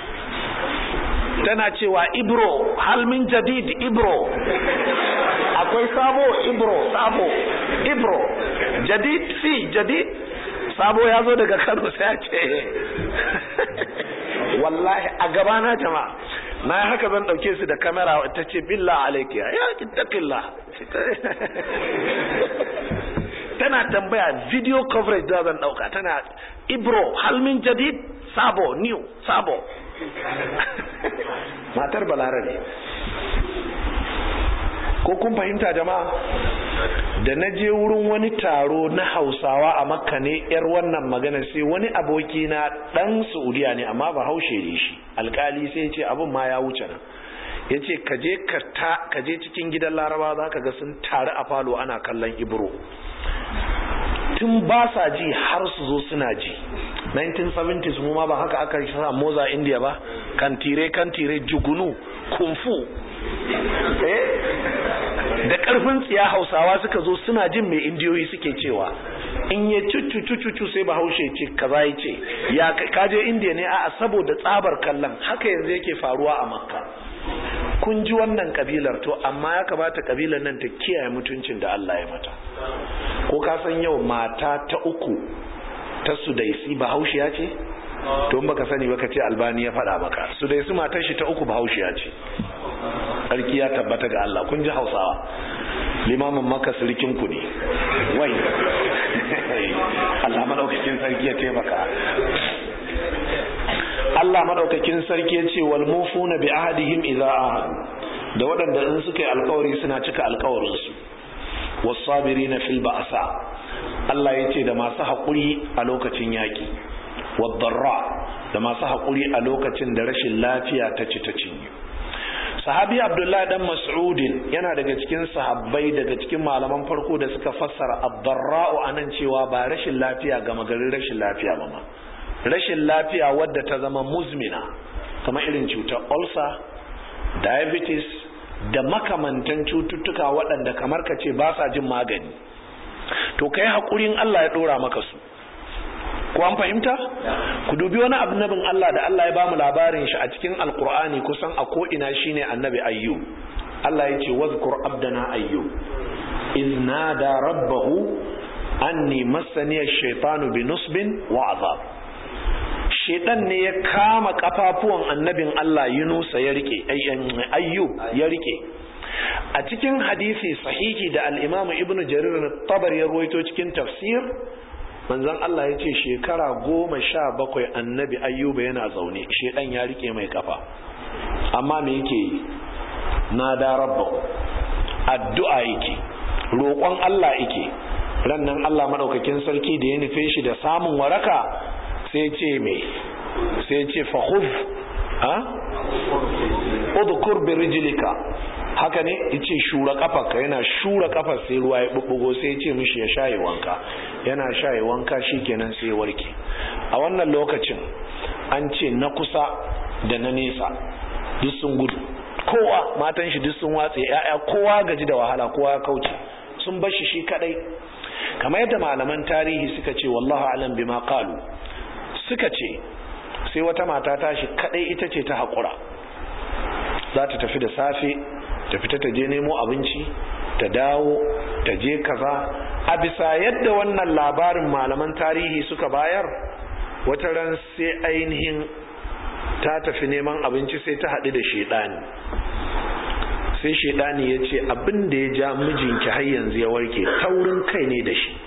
tana cewa ibro halmin jadid ibro akwai sabo ibro sabo ibro jadid si jadid sabo ya zo daga kano sai ce wallahi a gabana jama'a na yi haka zan dauke su da kamera ta ce billah alaikiya ya kittaqillah tana tambaya video coverage da zan dauka tana ibro halmin jadid sabo new sabo matar balarabe ko kun fahimta jama'a da na je wurin wani taro na hausawa a makka ne yar wannan magana sai wani aboki na dan saudiya ne amma ba haushe ne shi alkali sai ce abin ma ya wuce nan ya ce ka je cikin gidan laraba za ka ga sun taru a falo ana kallon ibro tun ba sa ji har su zo suna ji 1970s mu ma ba haka aka yi sa moza india ba kantire kantire jugunu kumfu eh da karfin tsiya hausawa suka zo suna jin mai indiyoyi suke cewa in ya cucu sai bahaushe ce kaza ya ce ya kaje indiya ne a saboda tsabar kallon haka yanzu yake faruwa a makka kun ji wannan kabilar to amma ya kamata kabilar nan ta kiyaye mutuncin da Allah ya mata ko ka san yau mata ta uku ta sudaisi bahaushiya ce to in baka sani baka ce albani ya faɗa maka sudaisi matar shi ta uku bahaushiya ce sarki ya tabbata ga Allah kun ji hausawa limamin maka sirikin ku ne wai Allah madaukakin sarki ya taimaka Allah madaukakin sarki ya ce wal mufuna bi ahadihim idza ahad da waɗanda in suka yi alkawari suna cika alkawarin su was-sabirina fil ba'sa Allah ya ce da masu haƙuri a lokacin yaƙi wad-darra da masu haƙuri a lokacin da rashin lafiya ta ci ta cinye sahabi abdullahi dan mas'udin yana daga cikin sahabbai daga cikin malaman farko da suka fassara ad-darra'u anan cewa ba rashin lafiya ga magarin rashin lafiya ba ma rashin lafiya wadda ta zama muzmina kamar irin cutar ulcer diabetes da makamantan cututtuka waɗanda kamar ka ce ba sa jin magani to kai haƙurin Allah ya ɗora maka su ko an fahimta ku dubi wani annabin Allah da Allah ya bamu labarin shi a cikin alkur'ani kusan a ko ina shine annabi ayyub Allah ya ce wazkur abdana ayyub iz nada rabbahu anni massani ash-shaytanu bi nusbin wa azab shedan ne ya kama kafafuwan annabin Allah Yunusa ya rike ayyub ya rike a cikin hadisi sahihi da al-Imam Ibn Jarir at-Tabari ya ruwaito cikin tafsir manzon Allah ya ce shekara goma sha bakwai annabi ayyuba yana zaune shedan ya rike mai kafa amma me yake yi na da rabba addu'a yake roƙon Allah yake rannan Allah madaukakin sarki da ya nufe shi da samun waraka sai ce me sai ce fa khudh ha udkur bi rijlika haka ne yace shura kafarka yana shura kafar sai ruwa ya bubbugo sai ya ce mishi ya shaye wanka yana shaye wanka shikenan sai ya warke a wannan lokacin an ce na kusa da na nesa duk sun gudu kowa matan shi duk sun watse ya'ya kowa gaji da wahala kowa ya kauce sun bar shi shi kadai kamar yadda malaman tarihi suka ce wallahu alam bima qalu suka ce sai wata mata tashi kadai ita ce ta haƙura za ta tafi da safe ta fita ta je nemo abinci ta dawo ta je kaza a bisa yadda wannan labarin malaman tarihi suka bayar wata ran sai ainihin ta tafi neman abinci sai ta haɗu da shaidani sai shaidani ya ce abin da ya ja mijinki har yanzu ya warke taurin kai ne da shi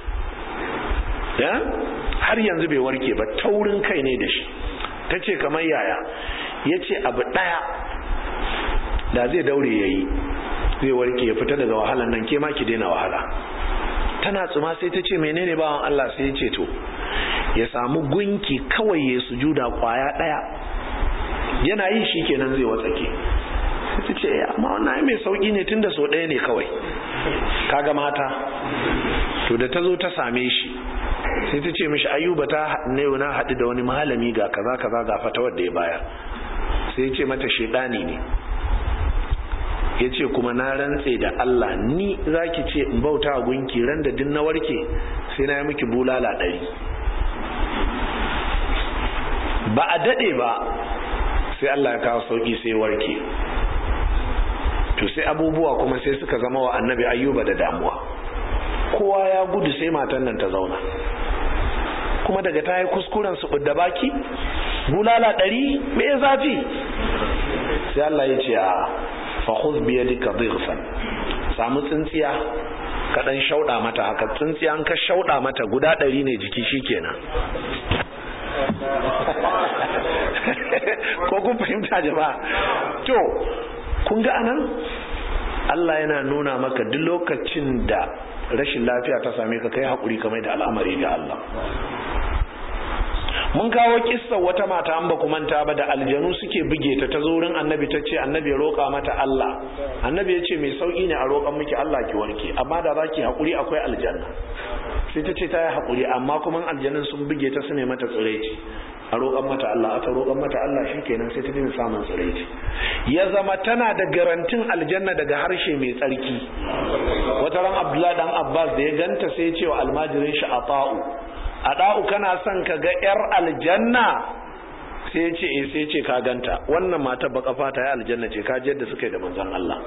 har yanzu bai warke ba taurin kai ne da shi ta ce kamar yaya ya ce abu ɗaya da zai daure ya yi zai warke ya fita daga wahalan nan ke ma ki daina wahala tana tsuma sai ta ce menene bawan Allah sai ya ce to ya samu gunki kawai ya sujuda kwaya ɗaya yana yi shi kenan zai watsake ta ce amma wannan mai sauki ne tun da so ɗaya ne kawai kaga mata to da ta zo ta same shi sai ta ce mishi ayuba ta ne na haɗu da wani malami ga kaza kaza ga fatawar da ya bayar sai ya ce mata shaidani ne ya ce kuma na rantse da Allah ni za ki ce in bauta a gunki ran da din na warke sai na yi miki bulala ɗari ba a daɗe ba sai Allah ya kawo sauƙi sai warke to sai abubuwa kuma sai suka zama wa annabi ayyuba da damuwa kowa ya gudu sai matan nan ta zauna kuma daga ta yi kuskuren su da baki bulala ɗari me zafi sai Allah ya ce a fahuz biya duka zirfan samu tsintsiya ka ɗan shauɗa mata haka tsintsiya an ka shauɗa mata guda ɗari ne jiki shikenan ko kun fahimta jama'a to kun ga anan Allah yana nuna maka duk lokacin da rashin lafiya ta same ka kai haƙuri kamar da al'amari ga Allah mun kawo kissa wata mata an ba ku manta ba da aljanu suke buge ta ta wurin annabi ta ce annabi ya roƙa mata Allah annabi ya ce mai sauƙi ne a roƙan miki Allah ki warke amma da zaki haƙuri akwai aljanna sai ta ce ta yi haƙuri amma kuma aljanun sun buge ta su ne mata tsiraici a roƙan mata Allah aka roƙan mata Allah shi kenan sai ta dinga samun tsiraici ya zama tana da garantin aljanna daga harshe mai tsarki wata ran Abdullahi dan Abbas da ya ganta sai ya ce wa almajirin shi Ata'u Ada'u kana son ka ga yar aljanna sai ya ce sai ya ce ka ganta wannan mata baka fata ya aljanna ce ka ji yadda suka yi da manzon Allah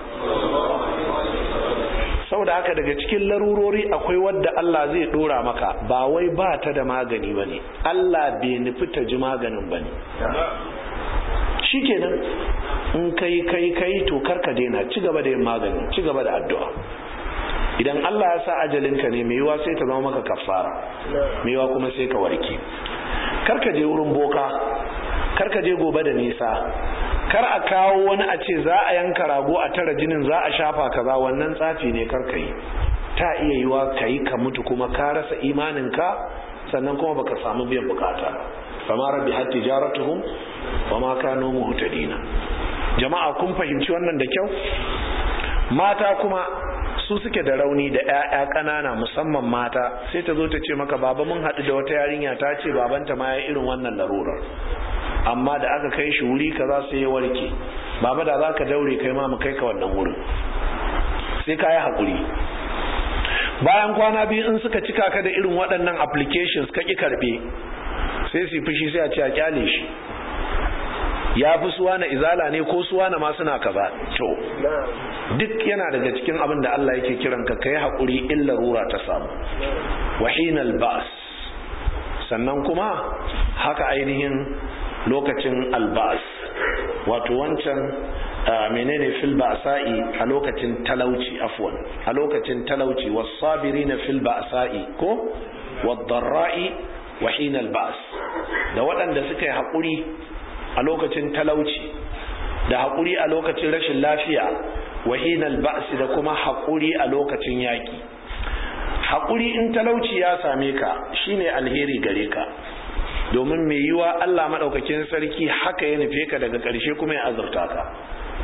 saboda haka daga cikin larurori akwai wadda Allah zai dora maka ba wai ba ta da magani bane Allah bai nufi ta ji maganin bane shikenan in kai kai kai to karka daina ci gaba da yin magani ci gaba da addu'a idan Allah ya sa ajalinka ne mai yiwa sai ta zama maka kafara mai yiwa kuma sai ka warke karka je wurin boka karka je gobe da nisa kar a kawo wani a ce za a yanka rago a tara jinin za a shafa kaza wannan tsafi ne kar ka yi ta iya yiwa ka yi ka mutu kuma ka rasa imaninka sannan kuma baka samu biyan bukata fama rabbi har tijaratuhum wa ma kanu muhtadina jama'a kun fahimci wannan da kyau mata kuma su suke da rauni da 'ya'ya ƙanana musamman mata sai ta zo ta ce maka baba mun haɗu da wata yarinya ta ce babanta ma ya irin wannan larurar amma da aka kai shi wuri kaza sai ya warke baba da za ka daure kai ma mu kai ka wannan wurin sai ka yi haƙuri bayan kwana biyu in suka cika ka da irin waɗannan applications ka ƙi karɓe sai su fushi sai a ce a kyale shi ya fi suwa na izala ne ko suwa na ma suna kaza to duk yana daga cikin abin da Allah yake kiran ka kai haƙuri in larura ta samu wahinal ba'as sannan kuma haka ainihin lokacin alba'as wato wancan menene fil ba'sa'i a lokacin talauci afwan a lokacin talauci was-sabirina fil ba'sa'i ko wad-dharra'i wa hinal ba's da waɗanda suka yi haƙuri a lokacin talauci da haƙuri a lokacin rashin lafiya wa hinal ba's da kuma haƙuri a lokacin yaƙi haƙuri in talauci ya same ka shine alheri gare ka domin mai yiwa Allah maɗaukakin sarki haka ya nufe ka daga ƙarshe kuma ya azurta ka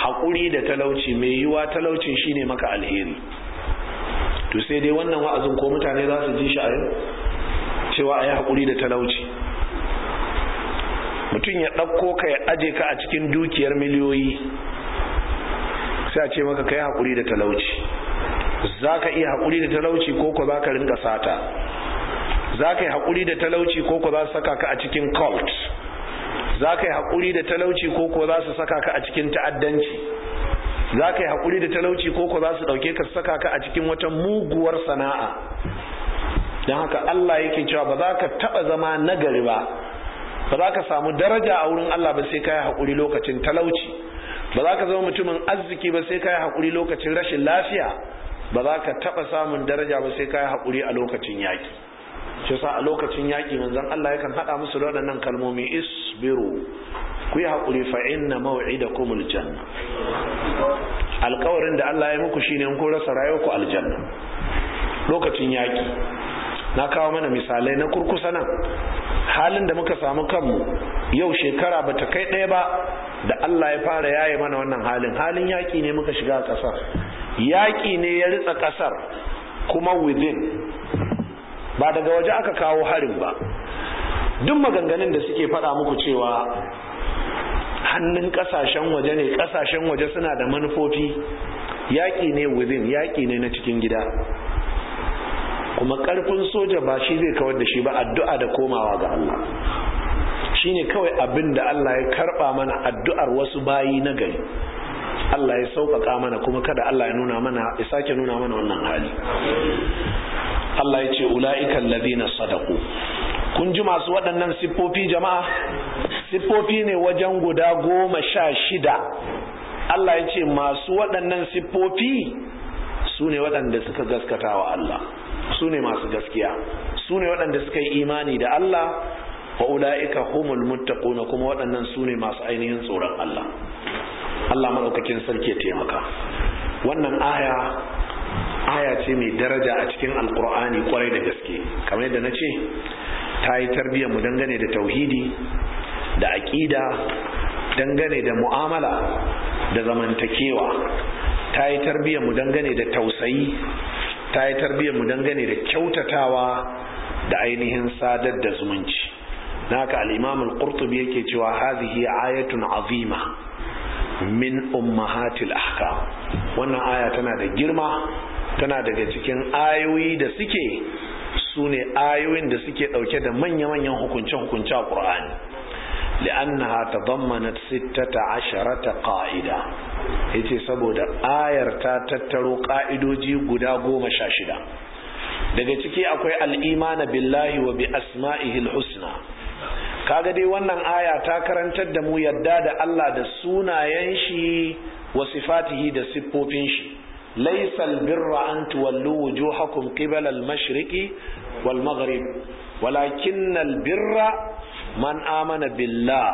haƙuri da talauci mai yiwa talaucin shine maka alheri to sai dai wannan wa'azin ko mutane za su ji shi a yau cewa a yi haƙuri da talauci mutum ya ɗauko ka ya aje ka a cikin dukiyar miliyoyi sai a ce maka ka yi haƙuri da talauci za ka iya haƙuri da talauci ko ko za ka rinka sata za ka yi haƙuri da talauci ko ko za su saka ka a cikin cult za ka yi haƙuri da talauci ko ko za su saka ka a cikin ta'addanci za ka yi haƙuri da talauci ko ko za su ɗauke ka saka ka a cikin wata muguwar sana'a don haka Allah yake cewa ba za ka taɓa zama nagari ba ba za ka samu daraja a wurin Allah ba sai ka yi haƙuri lokacin talauci ba za ka zama mutumin arziki ba sai ka yi haƙuri lokacin rashin lafiya ba za ka taɓa samun daraja ba sai ka yi haƙuri a lokacin yaƙi shi sa a lokacin yaƙi manzon Allah yakan haɗa musu da waɗannan kalmomi isbiru ku yi haƙuri fa inna maw'idakumul janna alƙawarin da Allah ya muku shine in kun rasa rayuwarku aljanna lokacin yaƙi na kawo mana misalai na kurkusa nan halin da muka samu kanmu yau shekara bata kai ɗaya ba da Allah ya fara yaye mana wannan halin halin yaƙi ne muka shiga a ƙasar yaƙi ne ya ritsa ƙasar kuma within ba daga waje aka kawo harin ba duk maganganun da suke faɗa muku cewa hannun ƙasashen waje ne ƙasashen waje suna da manufofi yaƙi ne within yaƙi ne na cikin gida kuma ƙarfin soja ba shi zai kawar da shi ba addu'a da komawa ga Allah shine kawai abin da Allah ya karɓa mana addu'ar wasu bayi na gari Allah ya sauƙaƙa mana kuma kada Allah ya nuna mana ya sake nuna mana wannan hali Allah ya ce ula'ikan ladina sadaku kun ji masu waɗannan siffofi jama'a siffofi ne wajen guda goma sha shida Allah ya ce masu waɗannan siffofi su ne waɗanda suka gaskata wa Allah su ne masu gaskiya su ne waɗanda suka yi imani da Allah wa ula'ika humul muttaquna kuma waɗannan su ne masu ainihin tsoron Allah Allah maɗaukakin sarki ya taimaka wannan aya aya ce mai daraja a cikin alkur'ani kwarai da gaske kamar yadda na ce ta yi tarbiyyar mu dangane da tauhidi da aƙida dangane da mu'amala da zamantakewa ta yi tarbiyyar mu dangane da tausayi ta yi tarbiyyar mu dangane da kyautatawa da ainihin sadar da zumunci naka al-imam al-qurtubi yake cewa hadhihi ayatun azima min ummahatil ahkam wannan aya tana da girma tana daga cikin ayoyi da suke su ne ayoyin da suke ɗauke da manya-manyan hukunce-hukunce a ƙur'ani li'annaha tadammanat sittata asharata qa'ida yace saboda ayar ta tattaro ƙa'idoji guda goma sha shida daga ciki akwai al'imana billahi wa bi asma'ihil husna kaga dai wannan aya ta karantar da mu yadda da Allah da sunayen shi wa sifatihi da siffofin shi laysa albirra an tuwallu wujuhakum qibala al-mashriqi wal maghrib walakin albirra man amana billah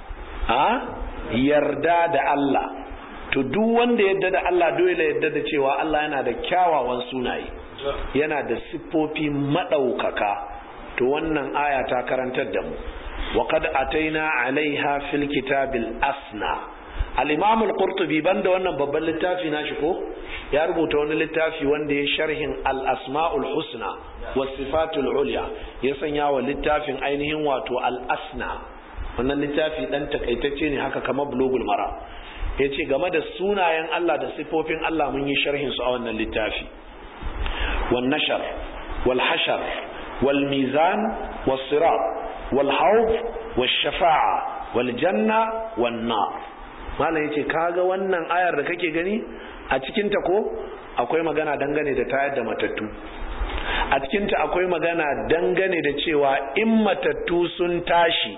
a yarda da Allah to duk wanda yadda da Allah dole yadda da cewa Allah yana da kyawawan sunaye yana da siffofi madaukaka to wannan aya ta karantar da mu وقد أتينا عليها في الكتاب الأسنى الإمام القرطبي بند وانا ببال littafi nashi ko ya rubuta wani littafi wanda ya sharhin al-asma'ul husna was sifatul ulya ya sanya wa littafin ainihin wato al-asna wannan littafi dan takaitacce ne haka kamar bulugul mara yace game da sunayen Allah da sifofin Allah mun yi sharhin su a wannan littafi wan nashar wal hashar wal mizan was sirat والحوض والشفاعة والجنة والنار malam yace kaga wannan ayar da kake gani a cikin ta ko akwai magana dangane da tayar da matattu a cikin ta akwai magana dangane da cewa in matattu sun tashi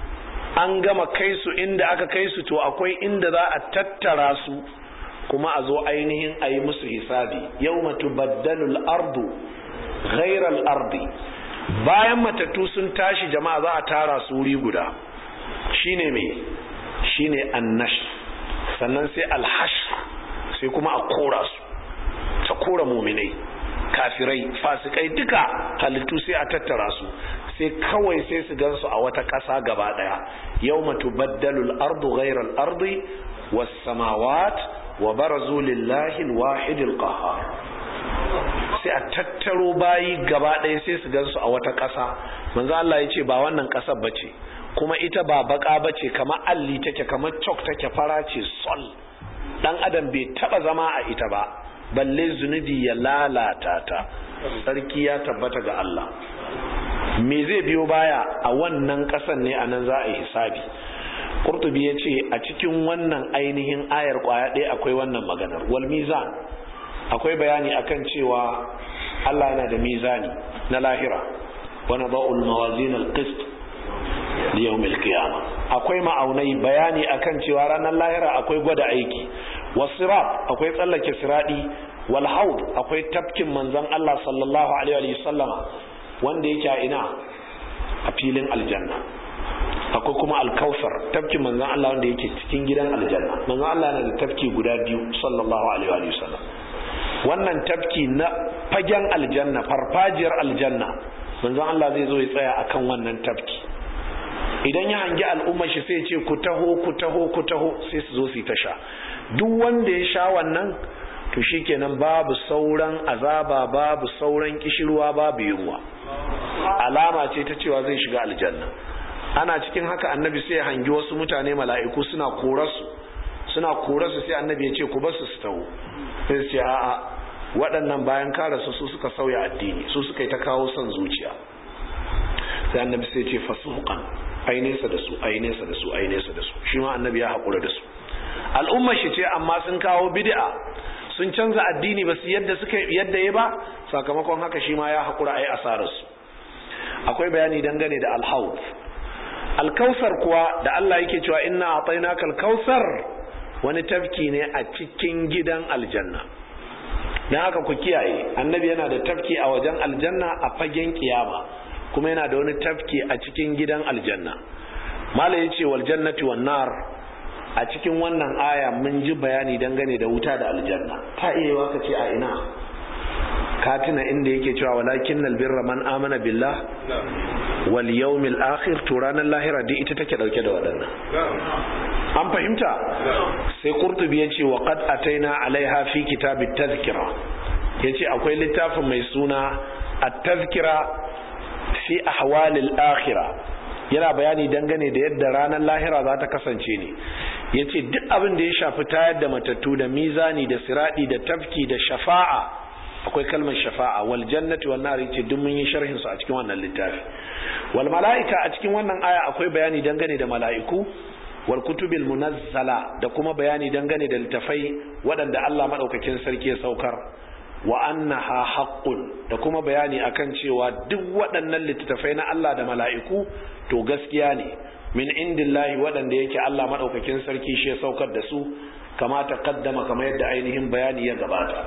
an gama kai su inda aka kai su to akwai inda za a tattara su kuma a zo ainihin a yi musu hisabi yawma tubaddalu al-ardu ghayra al-ardi bayan matattu sun tashi jama'a za a tara su wuri guda shine me shine annash sannan sai alhash sai kuma a kora su ta kora muminai kafirai fasikai duka halittu sai a tattara su sai kawai sai su gansu a wata ƙasa gaba ɗaya yau matu baddalul ardu ghairal ardi was samawat wa barazu lillahi alwahid alqahhar sai a tattaro bayi gaba ɗaya sai su gansu a wata ƙasa manzo Allah ya ce ba wannan ƙasar bace kuma ita ba baka bace kamar alli take kamar chalk take fara ce sol dan adam bai taba zama a ita ba balle zunubi ya lalata ta sarki ya tabbata ga Allah me zai biyo baya a wannan ƙasar ne a nan za a yi hisabi Qurtubi ya ce a cikin wannan ainihin ayar kwaya ɗaya akwai wannan maganar wal mizan akwai bayani akan cewa Allah yana da mizani na lahira wa nada'ul mawazin al-qist li yawm al-qiyamah akwai ma'aunai bayani akan cewa ranar lahira akwai gwada aiki wasirat akwai tsallake siradi wal haud akwai tafkin manzon Allah sallallahu alaihi wa sallama wanda yake a ina a filin aljanna akwai kuma alkausar tafkin manzon Allah wanda yake cikin gidan aljanna manzon Allah yana da tafki guda biyu sallallahu alaihi wa sallam wannan tafki na fagen aljanna farfajiyar aljanna manzon Allah zai zo ya tsaya akan wannan tafki idan ya hangi al'ummar shi sai ce ku taho ku taho ku taho sai su zo su yi ta sha duk wanda ya sha wannan to shikenan babu sauran azaba babu sauran kishirwa babu yunwa alama ce ta cewa zai shiga aljanna ana cikin haka annabi sai ya hangi wasu mutane mala'iku suna korarsu suna korarsu sai annabi ya ce ku basu su taho sai su ce a'a waɗannan bayan kare su su suka sauya addini su suka yi ta kawo son zuciya sai annabi sai ce fasuqan ai nesa da su ai nesa da su ai nesa da su shi ma annabi ya haƙura da su al'ummar shi ce amma sun kawo bid'a sun canza addini ba su yadda suka yadda ya ba sakamakon haka shi ma ya haƙura ai asarar su akwai bayani dangane da alhaud alkausar kuwa da Allah yake cewa inna atainaka alkausar wani tafki ne a cikin gidan aljanna dan haka ku kiyaye annabi yana da tafki a wajen aljanna a fagen kiyama kuma yana da wani tafki a cikin gidan aljanna mala yace wal jannati wan nar a cikin wannan aya mun ji bayani dangane da wuta da aljanna ta iya waka ce a ina ka tuna inda yake cewa walakin albirra man amana billah wal yawmil akhir to ranar lahira dai ita take dauke da waɗannan an fahimta sai qurtubi ya ce wa qad ataina alaiha fi kitabit tazkira yace akwai littafin mai suna at-tazkira fi ahwalil akhirah yana bayani dangane da yadda ranar lahira za ta kasance ne ya ce duk abin da ya shafi tayar da matattu da mizani da siradi da tafki da shafa'a akwai kalmar shafa'a wal jannati wan nar yace duk mun yi sharhin su a cikin wannan littafi wal malaika a cikin wannan aya akwai bayani dangane da mala'iku wal kutubil munazzala da kuma bayani dangane da littafai waɗanda Allah madaukakin sarki ya saukar wa annaha haqqun da kuma bayani akan cewa duk waɗannan littattafai na Allah da mala'iku to gaskiya ne min indillahi waɗanda yake Allah madaukakin sarki shi ya saukar da su kama ta kaddama kamar yadda ainihin bayani ya gabata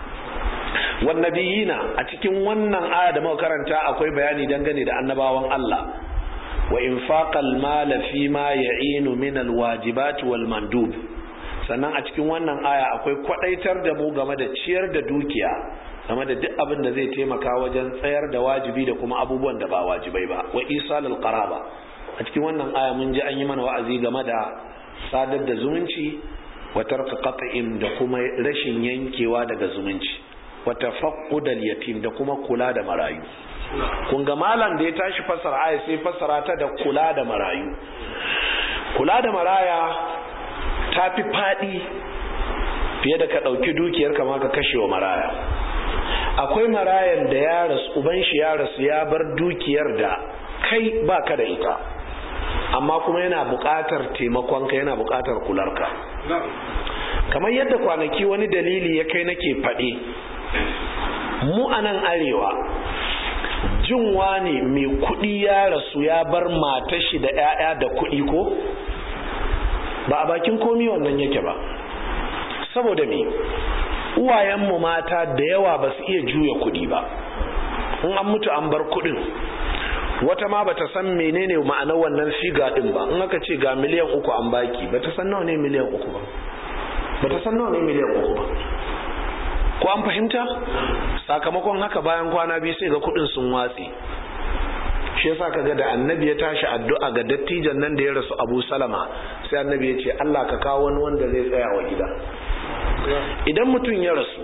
wan nabiyina a cikin wannan aya da muka karanta akwai bayani dangane da annabawan Allah wa infaqal mala fi ma ya'inu min alwajibat wal mandub sannan a cikin wannan aya akwai kwadaitar da mu game da ciyar da dukiya game da duk abin da zai taimaka wajen tsayar da wajibi da kuma abubuwan da ba wajibai ba wa isalul qaraba a cikin wannan aya mun ji an yi mana wa'azi game da sadar da zumunci wa tarka qat'in da kuma rashin yankewa daga zumunci wa tafaqqudal yatim da kuma kula da marayu kun ga malam da ya tashi fassara aya sai fassara ta da kula da marayu kula da maraya ta fi faɗi fiye da ka ɗauki dukiyar kama ka kashe wa maraya akwai marayan da ya rasu uban shi ya rasu ya bar dukiyar da kai ba ka da ita amma kuma yana buƙatar taimakonka yana buƙatar kularka kamar yadda kwanaki wani dalili ya kai nake faɗi mu a nan arewa jin wani mai kuɗi ya rasu ya bar matashi da 'ya'ya da kuɗi ko ba a bakin komi wannan yake ba saboda me uwayenmu mata da yawa ba su iya juya kuɗi ba in an mutu an bar kuɗin wata ma bata san menene ma'anar wannan figa din ba in aka ce ga miliyan uku an baki bata san nawa ne miliyan uku ba bata san nawa ne miliyan uku ba ko an fahimta sakamakon haka bayan kwana biyu sai ga kuɗin sun watse shi yasa kaga da annabi ya tashi addu'a ga dattijan nan da ya rasu Abu Salama sai annabi ya ce Allah ka kawo wani wanda zai tsaya wa gida idan mutum ya rasu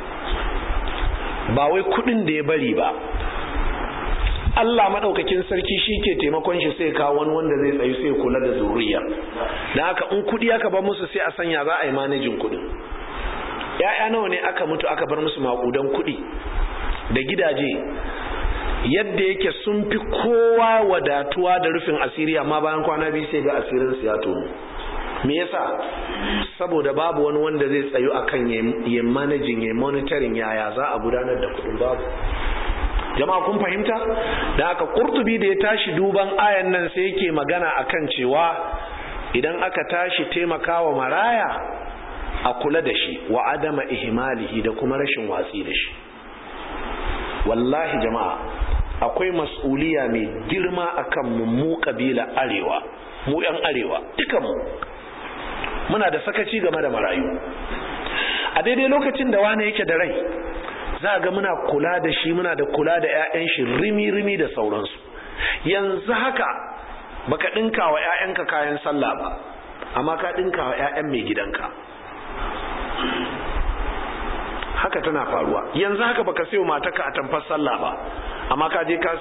ba wai kudin da ya bari ba Allah madaukakin sarki shi ke taimakon shi sai kawo wani wanda zai tsayu sai kula da zuriya dan haka in kudi aka ba musu sai a sanya za a yi manajin kudin ya'ya nawa ne aka mutu aka bar musu makudan kudi da gidaje yadda yake sun fi kowa wadatuwa da rufin asiri amma bayan kwana biyu sai ga asirin su ya tono me yasa saboda babu wani wanda zai tsayu akan ya managing ya monitoring yaya za a gudanar da kudin babu jama'a kun fahimta da haka kurtubi da ya tashi duban ayan nan sai yake magana akan cewa idan aka tashi taimakawa maraya a kula da shi wa adama ihmalihi da kuma rashin watsi da shi wallahi jama'a akwai mas'uliya mai girma akan mu mu kabila arewa mu yan arewa dukanmu muna da sakaci game da marayu a daidai lokacin da wani yake da rai za ga muna kula da shi muna da kula da 'ya'yan shi rimi-rimi da sauransu yanzu haka baka ɗinka wa 'ya'yanka kayan sallah ba amma ka ɗinka wa 'ya'yan mai gidanka haka tana faruwa yanzu haka baka sayo mataka a tamfar sallah ba amma ka je ka